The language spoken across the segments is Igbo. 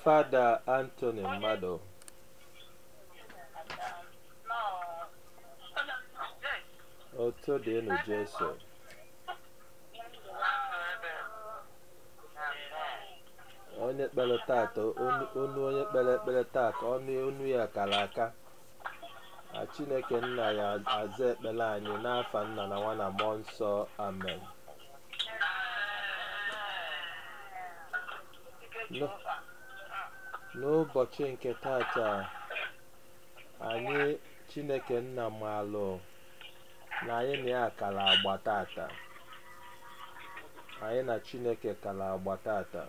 fada Anthony Mmadụ otu dị enu Jesu onye kpere tata onu onu onye kpere ekpere tata ọnụ onu ya kara aka na chineke nna ya aza ekpere anyị n'afa nna na nwa na mmụọ nsọ amen N'ụ- n'ụbọchị nke tata anyị chineke nna maalụ na anyị na ya kara agba tata anyị na chineke kara agba tata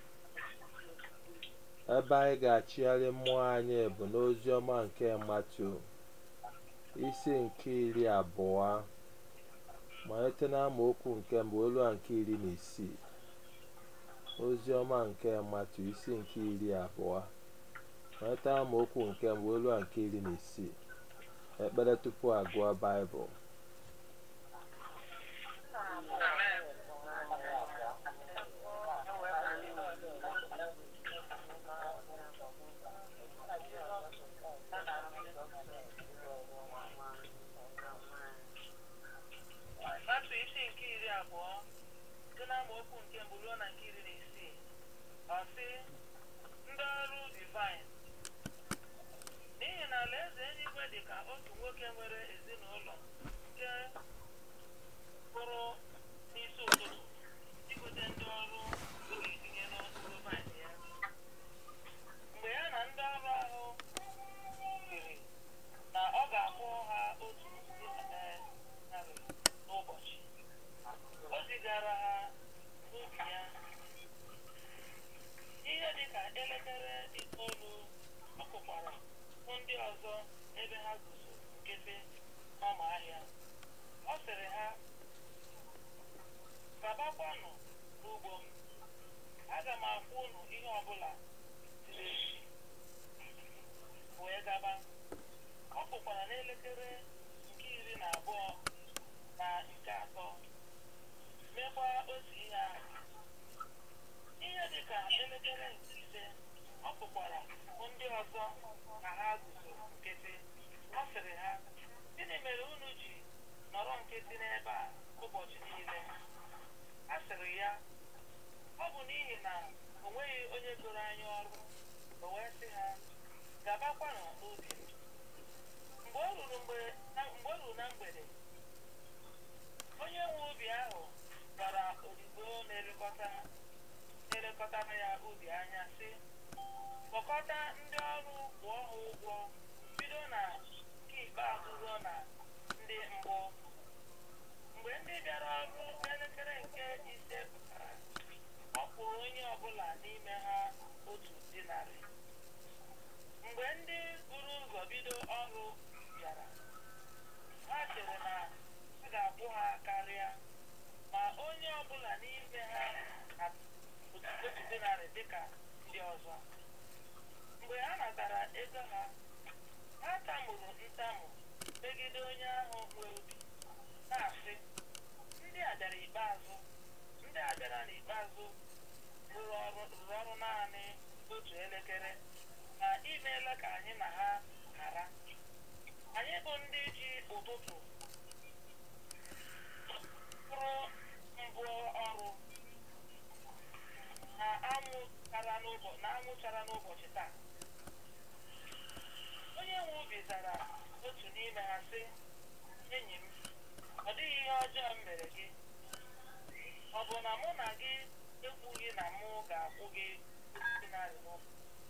ebe anyị ga-achịgharị mmụọ anyị bụ n'ozi ọma nke matu isi nke iri abụọ malite n'amaokwu nke mbụ olu a nke iri na isii ozi ọma nke matu isi nke iri abụọ malite amaokwu nke mbụ olu a nke iri na isii ekpere tupu agụọ baịbụl Matu isi nke iri abụọ site n'amaokwu nke mbụ ruo na nke iri na isii ọ sị ndị ọrụ divine n'ihi na alaeze eluigwe dị ka otu nwoke nwere ezinụlọ nke pụrụ n'isi ụtụtụ igote ndị ọrụ ọ ga-etinye n'okpuru vaịn ya mgbe ya na ndị ọrụ ahụ kwere na ọ ga-akwụ ha otu eh, narị n'ụbọchị o zigara ha n'ubi ya ihe dịka elekere itoolu ọ kụkwara hụ ndị ọzọ ebe ha guzo nkịtị n'ọma ahịa ọ sịrị ha gabakwanụ n'ugbo m aga m akwụ unu ihe ọbụla ziri ezi wee gaba ọ pụkwara n'elekere nke iri na abụọ na nke atọ mekwa otu ihe ahụ ihe dịka elekere nke ise ọ pụkwara hụ ndị ọzọ ka ha guzo nkịtị ọ sịrị ha gịnị mere unu ji nọrọ nkịtị n'ebe a ụbọchị niile a sịrị ya ọ bụ n'ihi na o nweghị onye goro anyị ọrụ o wee sị ha gabakwanụ n'ubi m." mgbe o ruru mgbe na- mgbe o ruru na mgbede onye nwe ubi ahụ gwara odibo na-elekọta na-elekọtara ya ubi anya sị kpọkọta ndị ọrụ kwụọ ha ụgwọ bido na nke ikpeazụ ruo na ndị mbụ mgbe ndị bịara ọrụ n'elekere nke ise pụtara ọ kwụrụ onye ọbụla n'ime ha otu dinarị mgbe ndị buru ụzọ bido ọrụ bịara ha chere na a ga-akwụ ha karịa ma onye ọbụla n'ime ha na otu otu dinarị dịka ndị ọzọ mgbe ha natara ego ha ha tamuru ntamu megide onye ahụ nwe obi na-asị ndị a bịara ikpeazụ ndị a bịara n'ikpeazụ rụrụ ọrụ rụrụ ọrụ naanị otu elekere na imeela ka anyị na ha ghara anyị bụ ndị ji ụtụtụ pụrụ mbụ ọrụ na anwụ chara n'ụbọ- na anwụ chara n'ụbọchị taa onye nwe ubi zara otu n'ime ha sị enyi m ọ dịghị ihe ọjọọ m mere gị ọ bụ na mụ na gị ekwughị na mụ ga-akwụ gị otu dinarị n'ụbọchị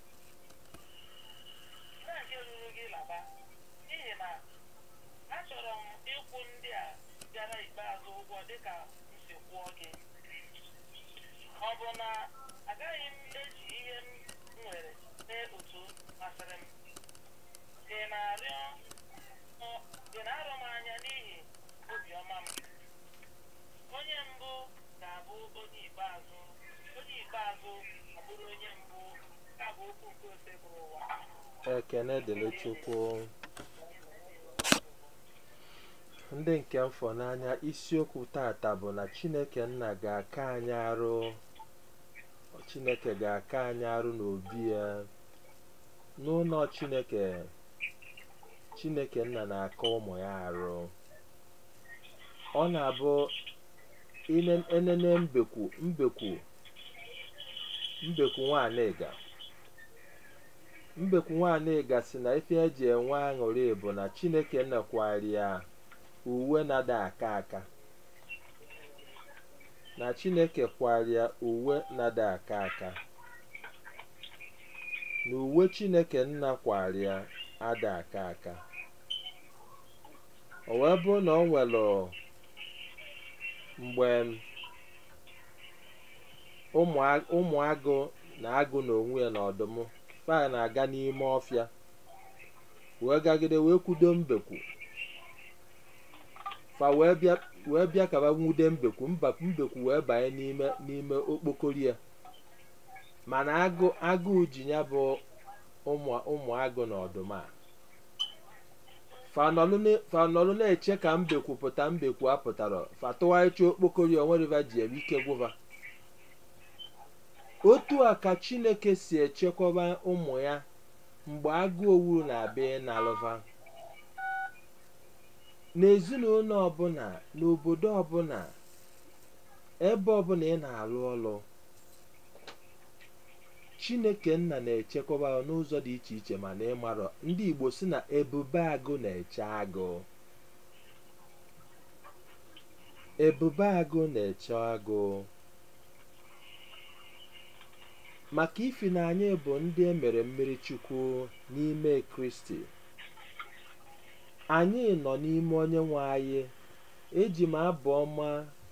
na nke ruru gị laba n'ihi na achọrọ m ịkwụ ndị a bịara ikpeazụ ụgwọ dịka m si kwụọ gị ọ bụ na agaghị m eji ihe m nwere mee otu masịrị m dị na-arịọ ọ- dị na-arọ m anya n'ihi obiọma m onye mbụ ga-abụ onye ikpeazụ onye ikpeazụ ga-abụrụ onye mbụ ka bụ okwu nke ose bụrụ ụwa ekene dịrị chukwu ndị nke mfọ n'anya isiokwu tata bụ na chineke nna ga-aka anyị arụ chineke ga-aka anyị arụ n'obi ya n'ụlọ chineke chineke nna na-aka ụmụ ya arụ ọ na-abụ ine- enene mbekwu mbekwu mbekwu nwaanyịga mbekwu nwaanyịga si na ife eji enwe aṅụrị bụ na chineke nnekwari ya uwe na-ada aka aka na chineke kwaria uwe na-ada aka aka na uwe chineke nna kwaria ada aka aka o wee bụrụ na ọ nwere mgbe ụmụ a- ụmụ agụ na agụ na onwe ya na ọdụm fa na-aga n'ime ọfịa wee gagide wee kwudo mbekwu fa wee bịa wee bịa ka ba nwude mbekwu mba mbekwu wee banye n'ime n'ime okpokoro ya mana agụ agụụ ji ya bụ ụmụ ụmụ agụ na ọdụm a fanọlụ na- fanọlụ na-eche ka mbekwu pụta mbekwu apụtara fatụwaicha okpokoro ya onweriva ji eme ike gwụva otu a ka chineke si echekwaba ụmụ ya mgbe agụ owu na-abịa ịnalụva n'ezinụlọ ọbụla n'obodo ọbụla ebe ọbụla ị na-alụ ọlụ chineke nna na-echekwaba ya n'ụzọ dị iche iche mana ịmarọ ndị igbo si na ebube agụ na-eche agụ ebube agụ na-eche agụ maka ifi na anyị bụ ndị emere mmiri chukwu n'ime kristi anyị nọ n'ime onye nwe anyị eji m abụ ọma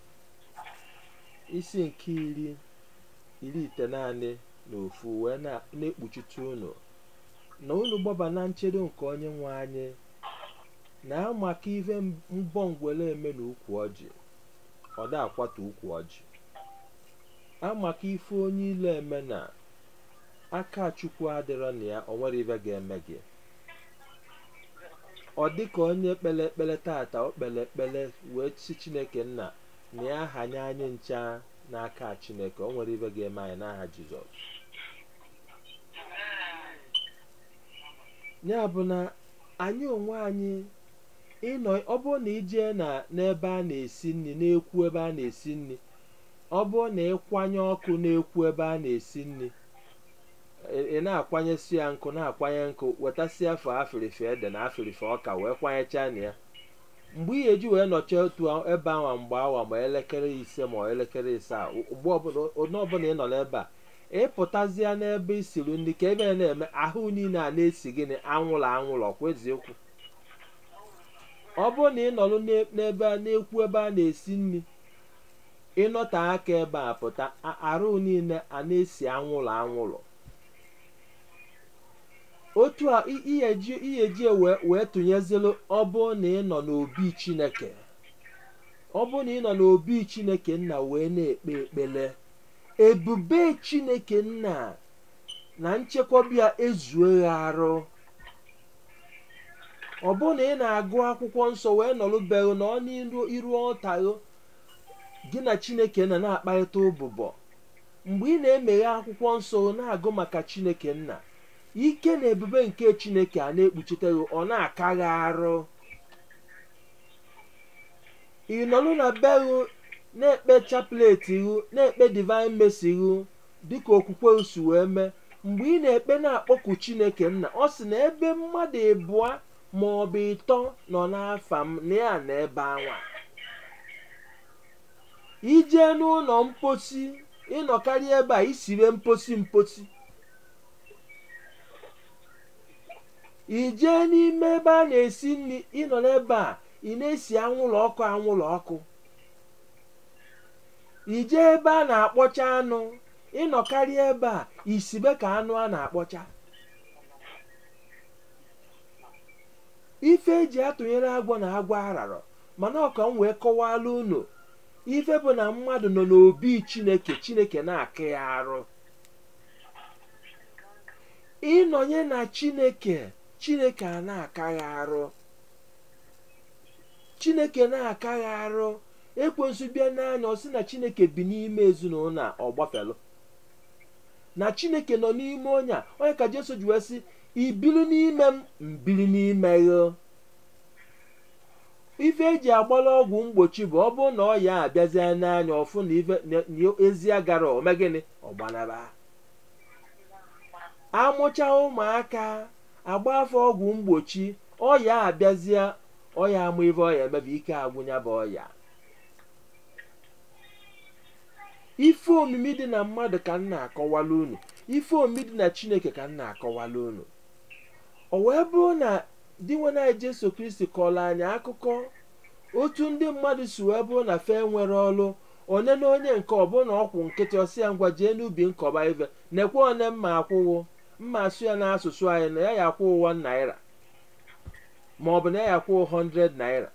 isi nke iri iri ite naanị na ofu wee na- na-ekpuchite unu na unu gbaba na nchedo nke onye nwe anyị na amaka ife mbọ ngwere eme na ukwu ọjị ọ da akwatu ukwu ọjị amaka ife onye ile eme na aka chukwu adịrọ na ya o nwere ife ga-eme gị ọ dị ka onye kpere ekpere tata o kpere ekpere wee si chineke nna na ya hanye anyị ncha n'aka chineke o nwere ife ga-eme anyị n'aha jizọs ya bụ na anyị onwe anyị ịnọ ọ bụrụ na ijee na n'ebe a na-esi nri na-ekwu ebe a na-esi nri ọ bụrụ na ịkwanye ọkụ na-ekwu ebe a na-esi nri ị- ị na-akwanyesi ya nkụ na-akwanye nkụ wetasịa afọ afịrịfị ede na afịrịfị ọka wee kwanyechaa na ya mgbe ị ga-eji wee nọchie otu a- ebe awa mgbe awa ma elekere ise ma elekere isaa mgbe ọbụla onye ọbụla ị nọ n'ebe a ịpụtazịa n'ebe isiri nri ka ebe a na-eme ahụ niile a na-esi gịnị anwụrụ anwụrụ ọkwa eziokwu ọ bụrụ na ị nọrọ n'e- n'ebe a na-ekwu ebe a na-esi nri ịnọte aka ebe a pụta a- arụ niile a na-esi anwụrụ anwụrụ otu a i- iyeji iyeji wee wee tụnyezelu ọ bụrụ na ị nọ n'obi chineke ọ bụrụ na ị nọ n'obi chineke nna wee na-ekpe ekpele ebube chineke nna na nchekwaba ya ezue ya arụ ọ bụrụ na ị na-agụ akwụkwọ nsọ wee nọrụbeghị na ọ n'iru iru ọtaghị gị na chineke na na-akparịta ụbụbọ mgbe ị na-emeghe akwụkwọ nsọ na-agụ maka chineke nna ike na ebube nke chineke a na-ekpuchite gị ọ na-akaghị arụ ị nọrụ na be gị na-ekpe chaplet gị na-ekpe divine mercy gị dịka okwukwe gị si wee mee mgbe ị na-ekpe na-akpọku chineke nna ọ sị na ebe mmadụ ịbụọ ma ọ bụ ịtọ nọ n'afa m na ya na ebe anwa ijee n'ụlọ mposi ịnọkarị ebe a isibe mposi mposi ijee n'ime ebe a na-esi nri ịnọ n'ebe a ị na-esi anwụrụ ọkụ anwụrụ ọkụ ijee ebe a na-akpọcha anụ ịnọkarị ebe a isibe ka anụ a na-akpọcha ife eji atụnyere agwọ na agwọ ararọ mana ọka m wee kọwala unu ife bụ na mmadụ nọ n'obi chineke chineke na-akị ya arụ ịnọnye na chineke chineke a na-aka ya arụ chineke na-aka ya arụ ekwensu bịa n'anya ọ sị na chineke bi n'ime ezinụlọ a ọ gbafelu na chineke nọ n'ime onye a onye ka jesu ji wee sị ibili n'ime m mbili n'ime gị ife eji agbara ọgwụ mgbochi bụ ọ bụrụ na ọ ya abịazie n'anya ọfụ na ife na- na ezi agara ome gịnị ọgbanaba amụcha ụmụaka agba afọ ọgwụ mgbochi ọya abịazie ọya amụ ife ọya emebe ike agwụnya bụ ọya ife omimi dị na mmadụ ka m na-akọwala unu ife omimi dị na chineke ka m na-akọwala unu o wee bụrụ na di nwe anyị jesu kristi kọrọ anyị akụkọ otu ndị mmadụ si wee bụrụ na fe nwere ọlụ onye na onye nke ọbụna ọkwụ nkịtị ọsị ya ngwa jee n'ubi nkọba ife nekwe one mma akwụwo mma asụ ya n'asụsụ anyị na ya ya akwụ ụwa naira ma ọ bụ na ya ya akwụ 100 naira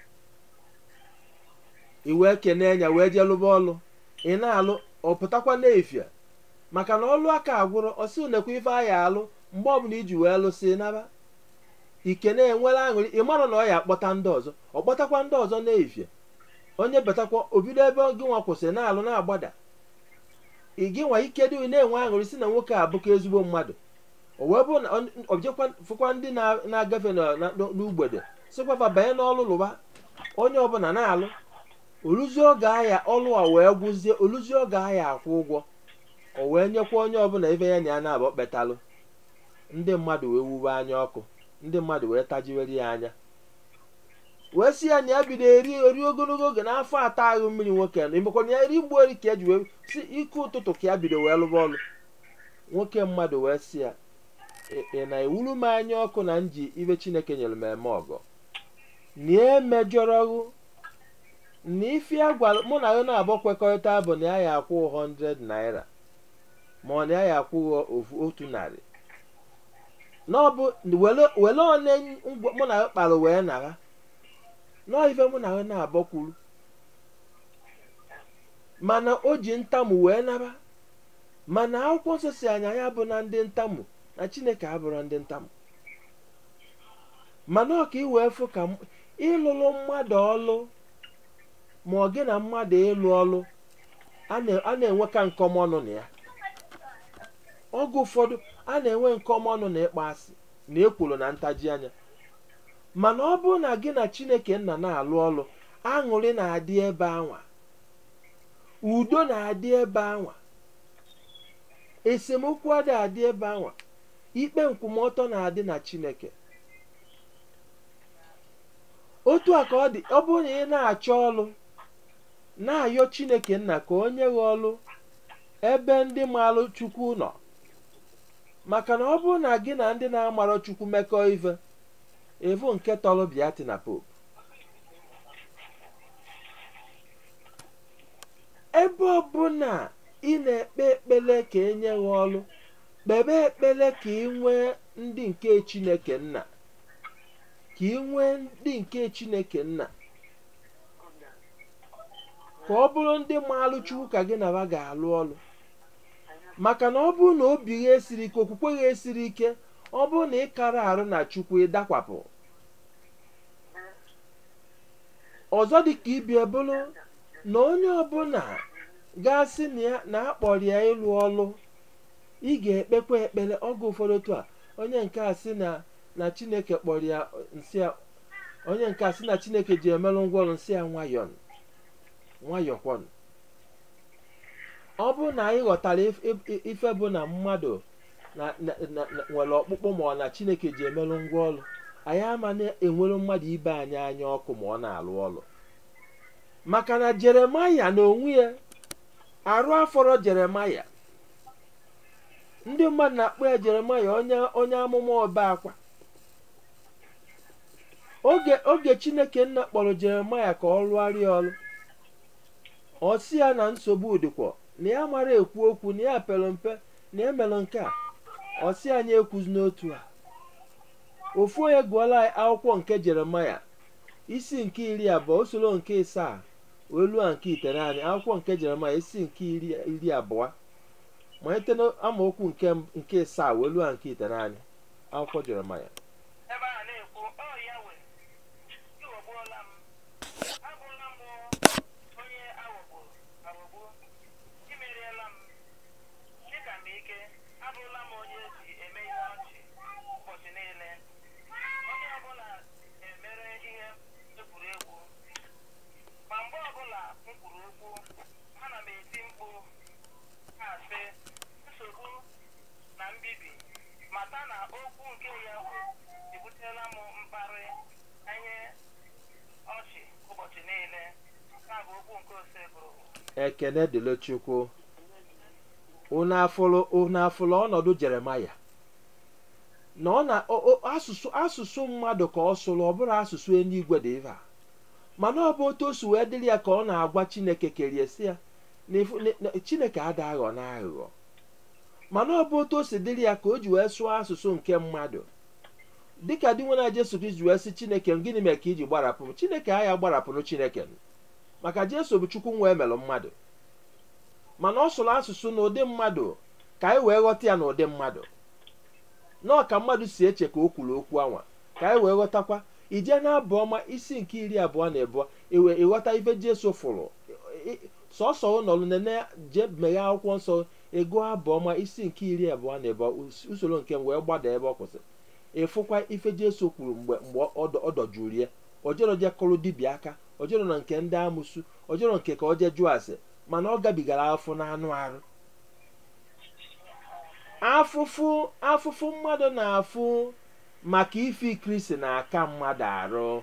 i wee kene ya wee jee lụba ọlụ ị na-alụ ọ pụtakwa n'efia maka na ọlụ aka agwụrụ ọsị nekwa ife anyị alụ mgbe ọbụla iji wee lụsị naba ike na-enwere aṅụrị ị mara na ọ ya akpọta ndị ọzọ ọ kpọtakwa ndị ọzọ n'efie onye betakwa obido ebe gị nwa kwụsịrị na-alụ na-agbada ị gị nwa ike dị na-enwe aṅụrị si na nwoke a bụkwa ezigbo mmadụ o wee bụrụ na ọ jekwa fụkwa ndị na- na-agafe na- na- n'ugbede sịkwafa banye n'ọlụ lụba onye ọbụla na-alụ oluzie oge ahịa ọlụ a wee gwụzie oluzie oge ahịa akwụ ụgwọ o wee nyekwa onye ọbụla ife ya na ya na-abụ kpetalụ ndị mmadụ wee wuwe anya ọkụ ndị mmadụ wee tajiwere ya anya wee si ya na ya bido eri eri ogologo oge n'afọ atọ ahụ mmiri nwoke na imekwa na ya eri mgbe ori ka eji wee si ike ụtụtụ ka ya bido wee lụba ọlụ nwoke mmadụ wee si ya "Ị- ị na-ewuru m anya ọkụ na nji ibe chineke nyere m eme ọgọ na emejọrọghụ na ife ya gwara mụ na ya na-abụ kwekọrịta bụ na ya ya akwụ 100 naira ma ọ na ya ya akwụ ofu otu narị na ọ bụ wele wele one ngwa- mụ na ya kpara wee nara nọọ ife mụ na ya na-abọ kwuru mana o ji ntamu wee nara mana akwụkwọ nsọ si anya ya bụ na ndị ntamu na chineke abụrụ ndị ntamu mana ọ ka ị wee fụ ka m- ịlụrụ mmadụ ọlụ ma ọ gị na mmadụ ịlụ ọlụ a na- a na-enwe ka nkọmọnụ na ya oge ụfọdụ a na-enwe nkọmọnụ na ịkpa asị na ekworo na ntaji anya mana ọ bụrụ na gị na chineke nna na-alụ ọlụ aṅụrị na-adị ebe anwa udo na-adị ebe anwa esemokwu adị adị ebe anwa ikpe nkwụmọtọ na-adị na chineke otu a ka ọ dị ọ bụrụ na ị na-achọ ọlụ na-ayọ chineke nna ka o nye gị ọlụ ebe ndị marụ chukwu nọ maka na ọ bụrụ na gị na ndị na-amarọ chukwu mekọọ ife evu nke tọrọ biati na pope ebe ọbụla ị na-ekpe ekpere ka enye gị ọlụ kpebe ekpere ka ị nwee ndị nke chineke nna ka ị nwee ndị nke chineke nna ka ọ bụrụ ndị maalụ chukwu ka gị na ha ga-alụ ọlụ maka na ọ bụrụ na obi gha esiri ike okwukwe gha esiri ike ọ bụrụ na ị kara arụ na chukwu ịdakwapụ ọzọ dị ka ibi bụrụ na onye ọbụla ga-asị na ya na akpọrọ ya ịlụ ọlụ ị ga-ekpekwa ekpere oge ụfọdụ otu a onye nke a sị na na chineke kpọrọ ya nsị ya onye nke a sị na chineke ji emerụ ngwaọrụ nsị ya nwayọọ nwayọkwọn ọ bụrụ na anyị ghọtara if- if- ife bụ na mmadụ na- na- na- na- nwere ọkpụkpụ ma ọ na chineke ji emerụ ngwa ọrụ anyị ama na-enwere mmadụ ibe anyị anya ọkụ ma ọ na-alụ ọrụ maka na jeremaya na onwe ya arụ afọrọ jeremaya ndị mmadụ na-akpọ ya jeremaya onye onye amụma ọba akwa oge oge chineke nna kpọrọ jeremaya ka ọ rụgharịa ọrụ ọ sị ya na nsogbu dịkwa na ya mara ekwu okwu na ya pere mpe na ya mere nke a ọ sị anyị ekwuzi n'otu a ofu onye gụọla anyị akwụkwọ nke jeremaya isi nke iri abụọ usoro nke ịsaa olu a nke itenaanị akwụkwọ nke jeremaya isi nke iri iri abụọ malite n'amaokwu nke nke ịsaa olu a nke itenaanị akwụkwọ jeremaya ebe a na-ekwu ọ ya we iwegbuola m abụrụla m onye aghọgburu aghọgbu imeriela m dịka m ike okwu nke ya ebutela m mkparị anye ọchị ụbọchị niile na bụ okwu nke ose bụrụ ekene dịrị chukwu unu afụrụ unu afụrụ ọnọdụ jeremaya na ọ na o- o- asụsụ asụsụ mmadụ ka ọ sụrụ ọ bụrụ asụsụ eluigwe dị ife a mana ọ bụ otu o si wee dịrị ya ka ọ na-agwa chineke kerie si ya na ifu- na- na- chineke ada aghọ na aghụghọ mana ọ bụ otu o si dịrị ya ka o ji wee sụọ asụsụ nke mmadụ dịka di nwere jesu kristi wee sị chineke m, gịnị mere ka iji gbarapụ m chineke agha gbarapụrụ chineke m. maka jesu bụ chukwu nwa emelụ mmadụ mana ọ sụrụ asụsụ n'ụdị mmadụ ka anyị wee ghọta ya n'ụdị mmadụ nọọ ka mmadụ si eche ka o kwuru okwu anwa ka anyị wee ghọtakwa ije na-abụ ọma isi nke iri abụọ na abụọ iwe ịghọta ife jesu fụrụ I- i- sọsọ ụnọlụ nene je meghe akwụkwọ nsọ ego abụ ọma isi nke iri abụọ na abụọ us- usoro nke m wee gbada ebe ọ kwụsịrị ịfụkwa ife jesu kwuru mgbe mgbe ọ dọ- ọ dọjuru ya ojero je kụrụ dibịa aka ojero na nke ndị amụsu ojero nke ka o je jụọ ase mana ọ gabigara afọ n'anụ arụ afụfụ afụfụ mmadụ na-afụ maka ife kristi na-aka mmadụ arụ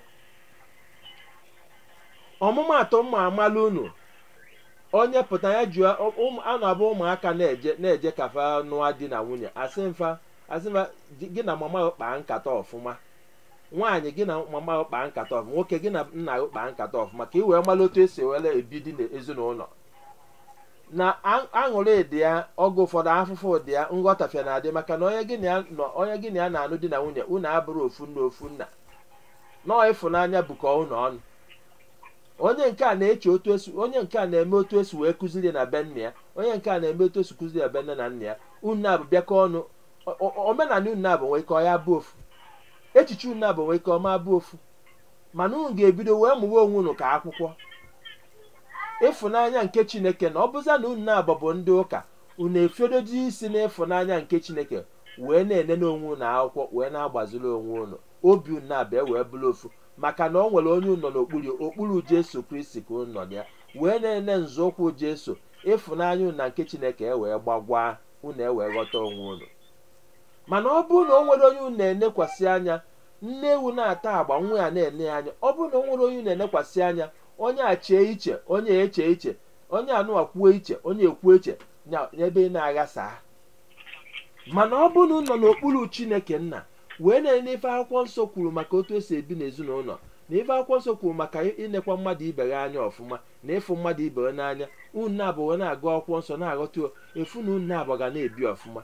ọmụmatụ mma amala unu onye pụta ya jụọ ụmụ- a na-abụ ụmụaka na-eje na-eje kafa nụa di na nwunye asị mfa asị mfa "Gị- gị na mama gị kpaa nkata ọfụma nwaanyị gị na mama gị kpaa nkata ọfụma nwoke gị na nna gị kpaa nkata ọfụma ka ị wee mara otu esi were ebi di n'ezinụlọ na a- aṅụrị dị ya oge ụfọdụ afụfụ dị ya nghọtafie na-adị maka na onye gị na ya nọ onye gị na ya na-anụ di na nwunye unu abụrụ ofu nna ofu nna nọọ ịfụnanya bụkọ unu ọnụ onye nke a na-eche otu esi onye nke a na-eme otu esi wee kụziri na be nna ya onye nke a na-eme otu esi kụziri na be nne na nna ya unu abụ bịakọ ọnụ o- o- omenala unu abụ nwee ike ọ ya bụ ofu echiche unu abụ nwee ike ọma bụ ofu mana unu ga-ebido wee mụwa onwe unu ka akwụkwọ ịfụnanya nke chineke na ọ bụza na unu na-abụ bụ ndị ụka unu efiodoji isi n'ịfụnanya nke chineke wee na-enene onwe unu akwụkwọ wee na-agbaziri onwe unu obi unu na-abịa wee bụrụ ofu maka na ọ nwere onye unu nọ n'okpuru okpuru jesu kristi ka unu nọ na ya wee na-ene nzọụkwụ jesu ịfụnanya unu na nke chineke e wee gbagwa unu e wee ghọta onwe unu mana ọ bụrụ na o nwere onye unu na-enekwasị anya nne ewu na-ata agba nwa ya na-ene ya anya ọ bụrụ na o nwere onye unu na-enekwasị anya onye a chee iche onye a eche iche onye anụwa kwuo iche onye ekwuo iche nya- n'ebe ị na-aghasa mana ọ bụrụ na unu nọ n'okpuru chineke nna wee na-ene ife akwụkwọ nsọ kwuru maka otu esi ebi n'ezinụlọ na ife akwụkwọ nsọ kwuru maka inekwa mmadụ ibe ya anya ọfụma na ịfụ mmadụ ibe ya n'anya unu na-abụ wee na-agụ akwụkwọ nsọ na-aghọta efu na unu na-abụ ga na-ebi ọfụma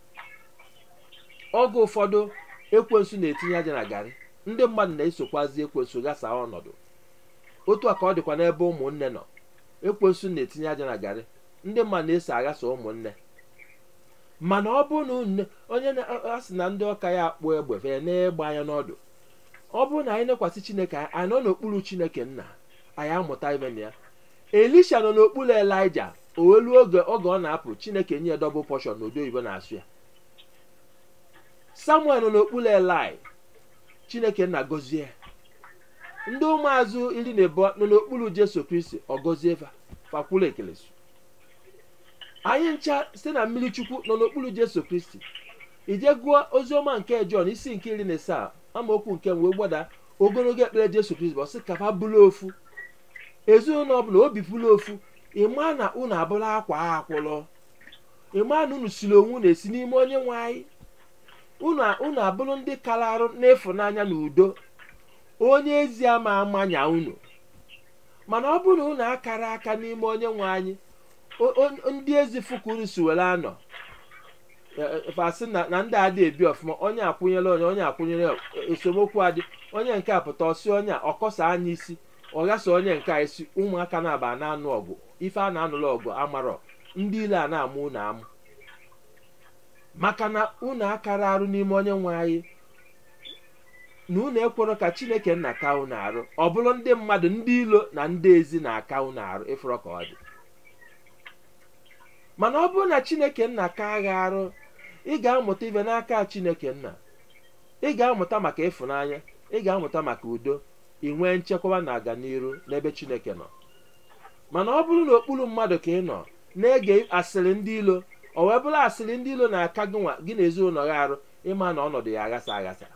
oge ụfọdụ ekwensu na-etinye aja na garị ndị mmadụ na-esokwazi ekwensu gasa ọnọdụ otu a ka ọ dịkwa n'ebe ụmụnne nọ ekwensu na-etinye aja na garị ndị mmadụ na-eso aghasa ụmụnne mana ọ bụrụ na unu onye na-asị na ndị ọka ya akpụ egbe fee na-egbe anya n'ọdụ ọ bụrụ na anyị nekwasị chineke anyị anyị nọ n'okpuru chineke nna anyị amụta ibe na ya elisha nọ n'okpuru elija o welu oge oge ọ na-apụ chineke nye ya dọbụl pọshọn n'odo oyibo na-asụ ya samuel nọ n'okpuru elai chineke nna gọzie ya ndị ụmụazụ iri na abụọ nọ n'okpuru jesu kristi ọ gọzie fa fakwulu ekelesu anyị ncha site na mmiri chukwu nọ n'okpuru jesu kristi ije gụọ oziọma nke jọn isi nke iri na asaa amaokwu nke m wee gbada ogologo ekpere jesu kristi bụ ọsị kafa bụrụ ofu ezinụlọ ọbụla obi bụrụ ofu ịma na unu abụrụ akwa akwụlọ ịma na unu siri onwe unu esi n'ime onye nwe anyị unu unu abụrụ ndị kara arụ n'ịfụnanya na udo onye ezi ama amanya unu mana ọ bụrụ na unu akara aka n'ime onye nwe anyị o- o- ndị ezi fukuru si were anọ fasị na na ndị adị ebi ọfụma onye akwụnyere onye onye akwụnyere esemokwu adị onye nke a pụta ọsị onye a ọkọsa anya isi ọ ghasa onye nke a isi ụmụaka na-aba na-anụ ọgụ ife a na-anụrụ ọgụ amarọ ndị ile a na-amụ unu amụ maka na unu akara arụ n'ime onye nwe anyị na unu ekwero ka chineke nna ka unu arụ ọ bụrụ ndị mmadụ ndị ilo na ndị ezi na-aka unu arụ ịfụrọ ka ọ dị mana ọ bụrụ na chineke nna ka agha arụ ị ga-amụta ibe n'aka chineke nna ị ga-amụta maka ịfụnanya ị ga-amụta maka udo ị nwee nchekwaba na aganiru n'ebe chineke nọ mana ọ bụrụ na okpuru mmadụ ka ị nọ na-ege asịrị ndị ilo o wee bụrụ asịrị ndị ilo na-aka gị nwa gị na ezinụlọ gị arụ ịma na ọnọdụ ya aghasa aghasa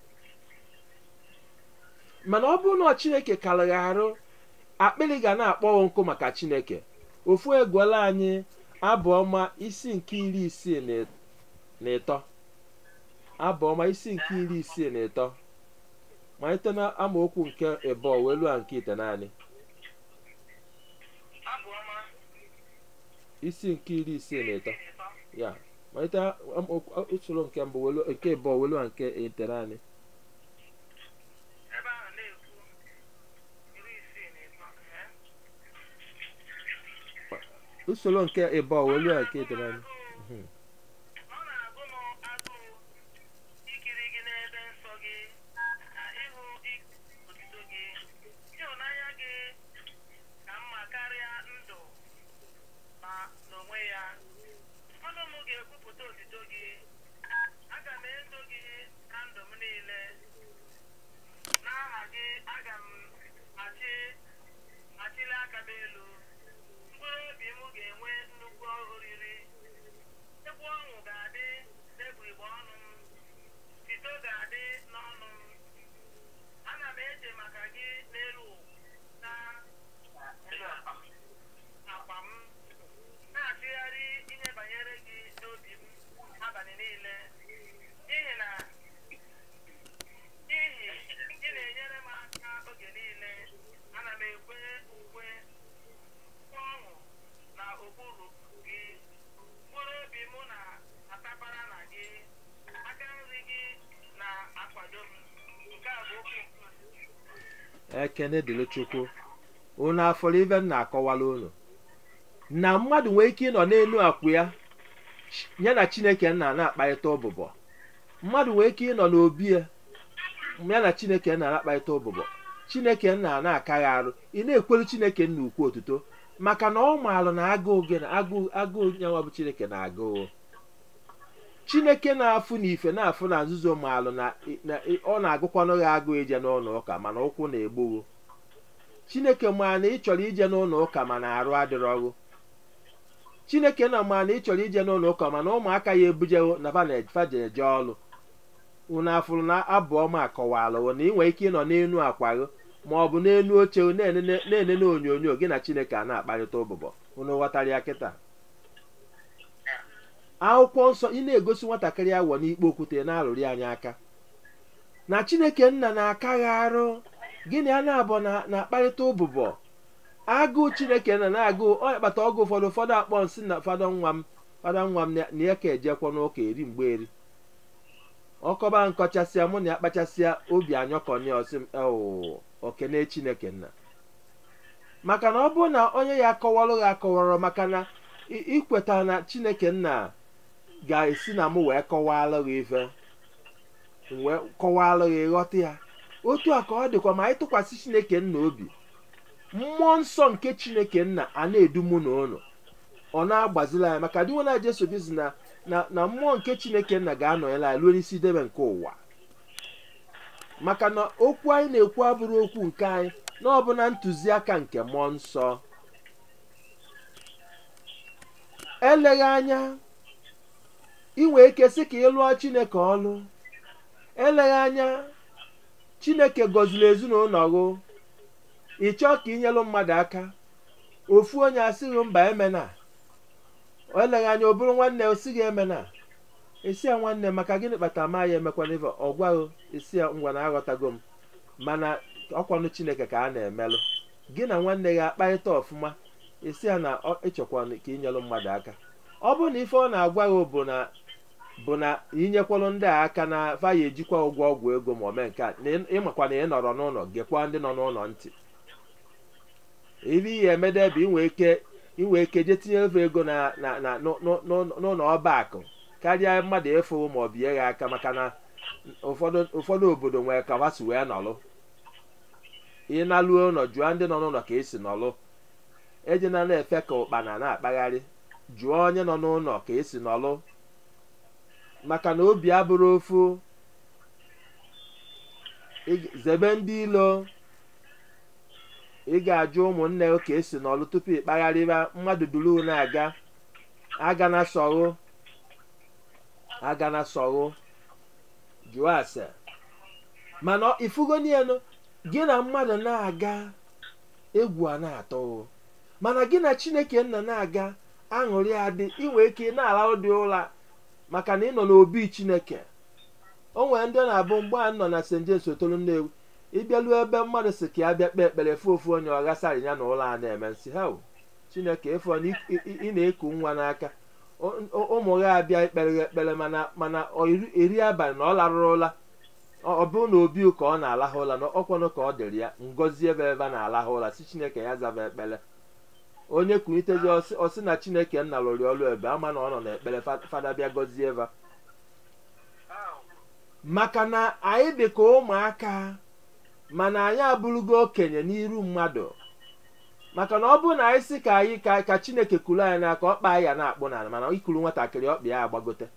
mana ọ bụrụ na chineke karịrị arụ akpịrị ga na-akpọwo nkụ maka chineke ofu egwuola anyị abụ ọma isi nke iri isii na ịtọ abụ ọma isi nke iri isii na ịtọ malite na amaokwu nke ịbụọ wee lụọ nke ite naanị abụ ọma isi nke iri isii na ịtọ iri ịtọ ya malite amaokwu- usoro nke mbụ wee lụọ- nke ịbụọ wee lụọ nke ite naanị ebe ahụ na-ekwu iri isii na ịtọ ee. usoro nke ịbụọ wee lụọ nke ite naanị Mhm. ọ na-agụ m agụụ ikiri gị n'ebe nsọ gị na ịhụ ik- otuto gị ịhụnanya gị ka mma karịa ndụ ma n'onwe ya ọnụ m ga-ekwupụta otuto gị aga m eto gị na ndụ m niile n'aha gị aga m achị achịli aka m elu mkpụrụ obi m ga-enwe nnukwu oriri egwu ọṅụ ga-adị n'egbugbere ọnụ m sito ga-adị n'ọnụ m ana m eche maka gị n'elu na akwa m na-achịgharị ihe banyere gị n'obi m abalị niile n'ihi na n'ihi ị na-enyere m aka oge niile ana m ekwe ukwe kwa ọṅụ na okpuru gị mkpụrụ obi mụ na-atabara na gị aka nri gị na-akwado m nke a bụ okwu nke ekene dịrị chukwu unu afọrọ ibe m na-akọwala unu na mmadụ nwee ike ịnọ n'elu akwụ ya ch- ya na chineke nna na-akparịta ụbụbọ mmadụ nwee ike ịnọ n'obi ya ya na chineke nna na-akparịta ụbụbọ chineke nna na-akaghị arụ ị na-ekwelu chineke nna ukwu otuto maka na ọ maalụ na agụụ gị na agụụ agụụ nyanwa bụ chineke na agụụ chineke na-afụ na ife na-afụ na nzuzo maalụ na na- ọ na-agụkwanụ gị agụụ ije n'ụlọ ụka mana ụkwụ na-egbogho chineke maa na ị chọrọ ije n'ụlọ ụka mana arụ adịrọghụ chineke na maa na ị chọrọ ije n'ụlọ ụka mana ụmụaka ya ebujeghụ na faje eje ọlụ unu afụrụ na abụ ọma akọwalụwo na ị nwere ike ịnọ n'elu akwaghị ma ọ bụ n'elu oche na-enene na-enene onyonyo gị na chineke a na-akparịta ụbụbọ unu ghọtara ya kịta akwụkwọ nsọ ị na-egosi nwatakịrị awọ n'ikpe okwute na-alụrụ anyị aka na chineke nna na-akaghị arụ gịnị a na-abụ na na-akparịta ụbụbọ agụụ chineke nna na-agụ ọ kpata ọgụ ụfọdụ ụfọdụ akpọ nsị na fada nwa m fada nwa m na na ya ka ejekwa n'ụka eri mgbe eri ọkọba nkọchasịa mụ na ya kpachasịa obi anyọkọnye ọsị m "Oh, okene chineke nna maka na ọ bụrụ na onye ya akọwarụ ya akọwarọ maka na ị- ikweta na chineke nna ga-esi na mụ wee kọwalụ gị ife m wee kọwalụ gị ghọta ya otu a ka ọ dịkwa ma anyị tụkwasị chineke nna obi mmụọ nsọ nke chineke nna a na-edu mụ na ụnụ ọ na-agbazila anyị maka dịnwe na jesu bizi na na na mmụọ nke chineke nna ga-anọnyere anyị ruo n'isi debe nke ụwa maka na okwu anyị na-ekwu abụrụ okwu nke anyị na ọ bụ na ntụziaka nke mmụọ nsọ eleghị anya inwe ike sị ka ị lụọ chineke ọlụ eleghị anya chineke gọziri ezinụlọ gụ ị chọọ ka inyelụ mmadụ aka ofu onye asịghị mba emena eleghị anya ọ bụrụ nwanne osighị emena esi ya nwanne maka gịnị kpatara ma ya emekwana ife ọ gwaghị esi ya ngwa na aghọtago m mana ọkwanụ chineke ka a na-emelụ gị na nwanne gị akparịta ọfụma esi ya na ọ- ịchọkwana ka inyelụ mmadụ aka ọ bụrụ na ife ọ na-agwa gị bụ na bụ na inyekwalụ ndị a aka na fa ya ejikwa ụgwọ ọgwụ ego ma ome nke a na ị- ịmakwa na ị nọrọ n'ụlọ gekwa ndị nọ n'ụlọ ntị ife ihe emede bụ inwe ike inwe ike je tinye efe ego na na na n'ụ- n'ụ- n'ụ- n'ụlọ ọba akụ karịa mmadụ ịfụ ma ọ bie ya aka maka na ụfọdụ ụfọdụ obodo nwere ka ha si wee nọlụ ịnaluo ụlọ jụọ ndị nọ n'ụlọ ka esi nọlụ ejina na-efe ka ụkpana na-akpagharị jụọ onye nọ n'ụlọ ka esi nọlụ maka na obi abụrụ ofu Ị- zebe ndị ilo ị ga-ajụ ụmụnne gị ka esi n'ọlụ tupu ị kpagharịba mmadụ duru na-aga aga na sọghụ aga na sọghụ jụọ ase mana ifugonienu gị na mmadụ na-aga egwu a na-atọ o. mana gị na chineke nna na-aga aṅụrị adị inwe ike na-ala ụdị ụra maka na ị nọ n'obi chineke o nwere ndị na-abụ mgbe a nọ na st james otolu nnewu ịbịaluo ebe mmadụ si ka ya bịa kpee ekpere fụ ofu onye ọ ghasara ya na ụlọ a na-eme nsị ha o, chineke efu na ị- ị ị na-eku nwa n'aka O- o- ụmụ gị abịa ikpere gị ekpere mana mana ọ iri- eri abalị na ọ larụrụ ụla ọ ọ bụrụ na obi ka ọ na-alahụ ụla na ọkwanụ ka ọ dịrị ya ngozi ebe ebe a na-alahụ ụla si chineke ya zaba ekpere onye kwunitezi ọsị ọsị na chineke nna lụrụ ọrụ ebe ama na ọ nọ n'ekpere fa- fada bịa gọzie eva maka na anyị dị ka ụmụaka mana anyị abụrụgo okenye n'iru mmadụ maka na ọ bụrụ na anyị sị ka anyị ka ka chineke kuru anyị n'aka ọkpa anyị ya na-akpụ n'ala mana ikuru nwatakịrị ọkpa ya agbagote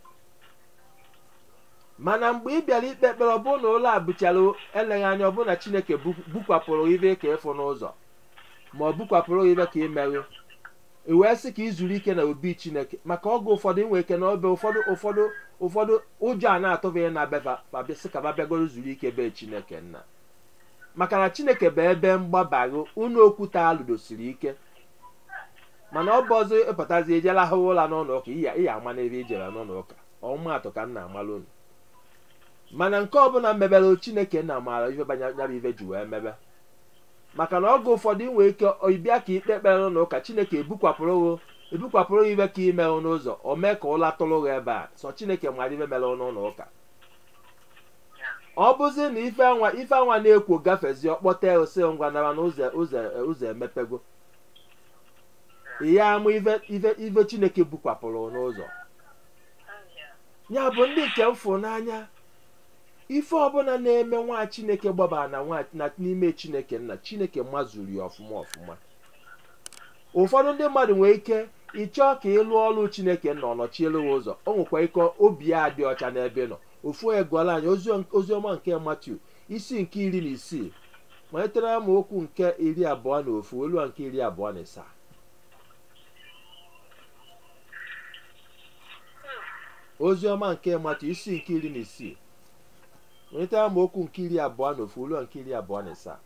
mana mgbe ị bịara ikpe ekpere ọ bụrụ na ụlọ a bụchara eleghị anya ọ bụrụ na chineke bu- bukwapụrụ ibe ka ịfụ n'ụzọ ma ọ bukwapụrụ ibe ka imerụ i wee sị ka ị zuru ike na obi chineke maka oge ụfọdụ inwe ike na obe ụfọdụ ụfọdụ ụfọdụ ụjọ a na-atụbeghị na befa sị ka babịagoro zuru ike be chineke nna maka na chineke bụ ebe mgbabarụ unu okwute alụdosiri ike mana ọ bụ ọzọ ịpụtazi ejela ahụ ụla n'ụlọ ụka iya iya ama n'ebe ijere n'ụlọ ụka ọmụmatụ ka m na-amalụ unu mana nke ọbụla mebere chineke na amaara ife banya ya bụ ife ji wee mebe maka na oge ụfọdụ inwe ike ịbịa ka ikpe ekpere n'ụlọ ụka chineke ebukwapụrụ gị ebukwapụrụ gị ife ka imerụ n'ụzọ o mee ka ụla tụrụ gị ebe a sọ chineke mara ife mere n'ụlọ ụka ọ bụzi na ife anwa ife anwa na-ekwo gafezi ọkpọta ose ngwa nara na ụzọ ụzọ ụzọ emepego ya amụ ife ife ife chineke bukwapụrụ n'ụzọ ya bụ ndị nke mfụ n'anya ife ọbụla na-eme nwa chineke gbabara na nwa na n'ime chineke nna chineke mazuru ya ọfụma ọfụma ụfọdụ ndị mmadụ nwere ike ịchọọ ka ịlụ ọrụ chineke nọ nọchielu ya ụzọ o nwekwa ike obi ya dị ọcha n'ebe ị nọ ofu onye gụọla anyị ozi- oziọma nke matiu isi nke iri na isii malitere amaokwu nke iri abụọ na ofu olu nke iri abụọ na ịsaa oziọma nke matiu isi nke iri na isii malitere amaokwu nke iri abụọ na ofu olu nke iri abụọ na ịsaa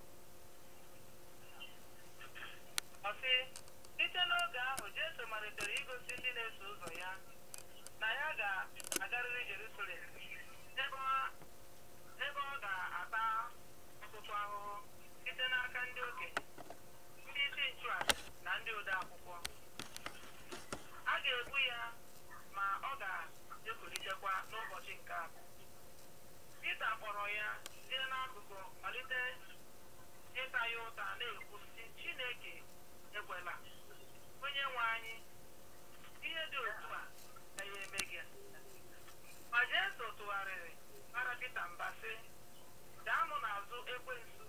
Ọ sị, site n'oge ahụ Jesu malitere igosi ndị na-eso ụzọ ya na ya ga-agarịrị Jerusalem ebe ọ- ebe ọ ga-ata ọtụtụ ahụhụ site n'aka ndị okenye ndị isi nchụaja na ndị ode akwụkwọ a ga-egbu ya ma ọ ga-ekulitekwa n'ụbọchị nke abụọ Pita kpọrọ ya jee n'akụkụ malite ịta ya ụta na-ekwu sị Chineke ekwela onye nwe anyị ihe dị otu a agaghị eme gị ma Jesu tụgharịrị mara Pita mba sị daa mụ n'azụ ekwensu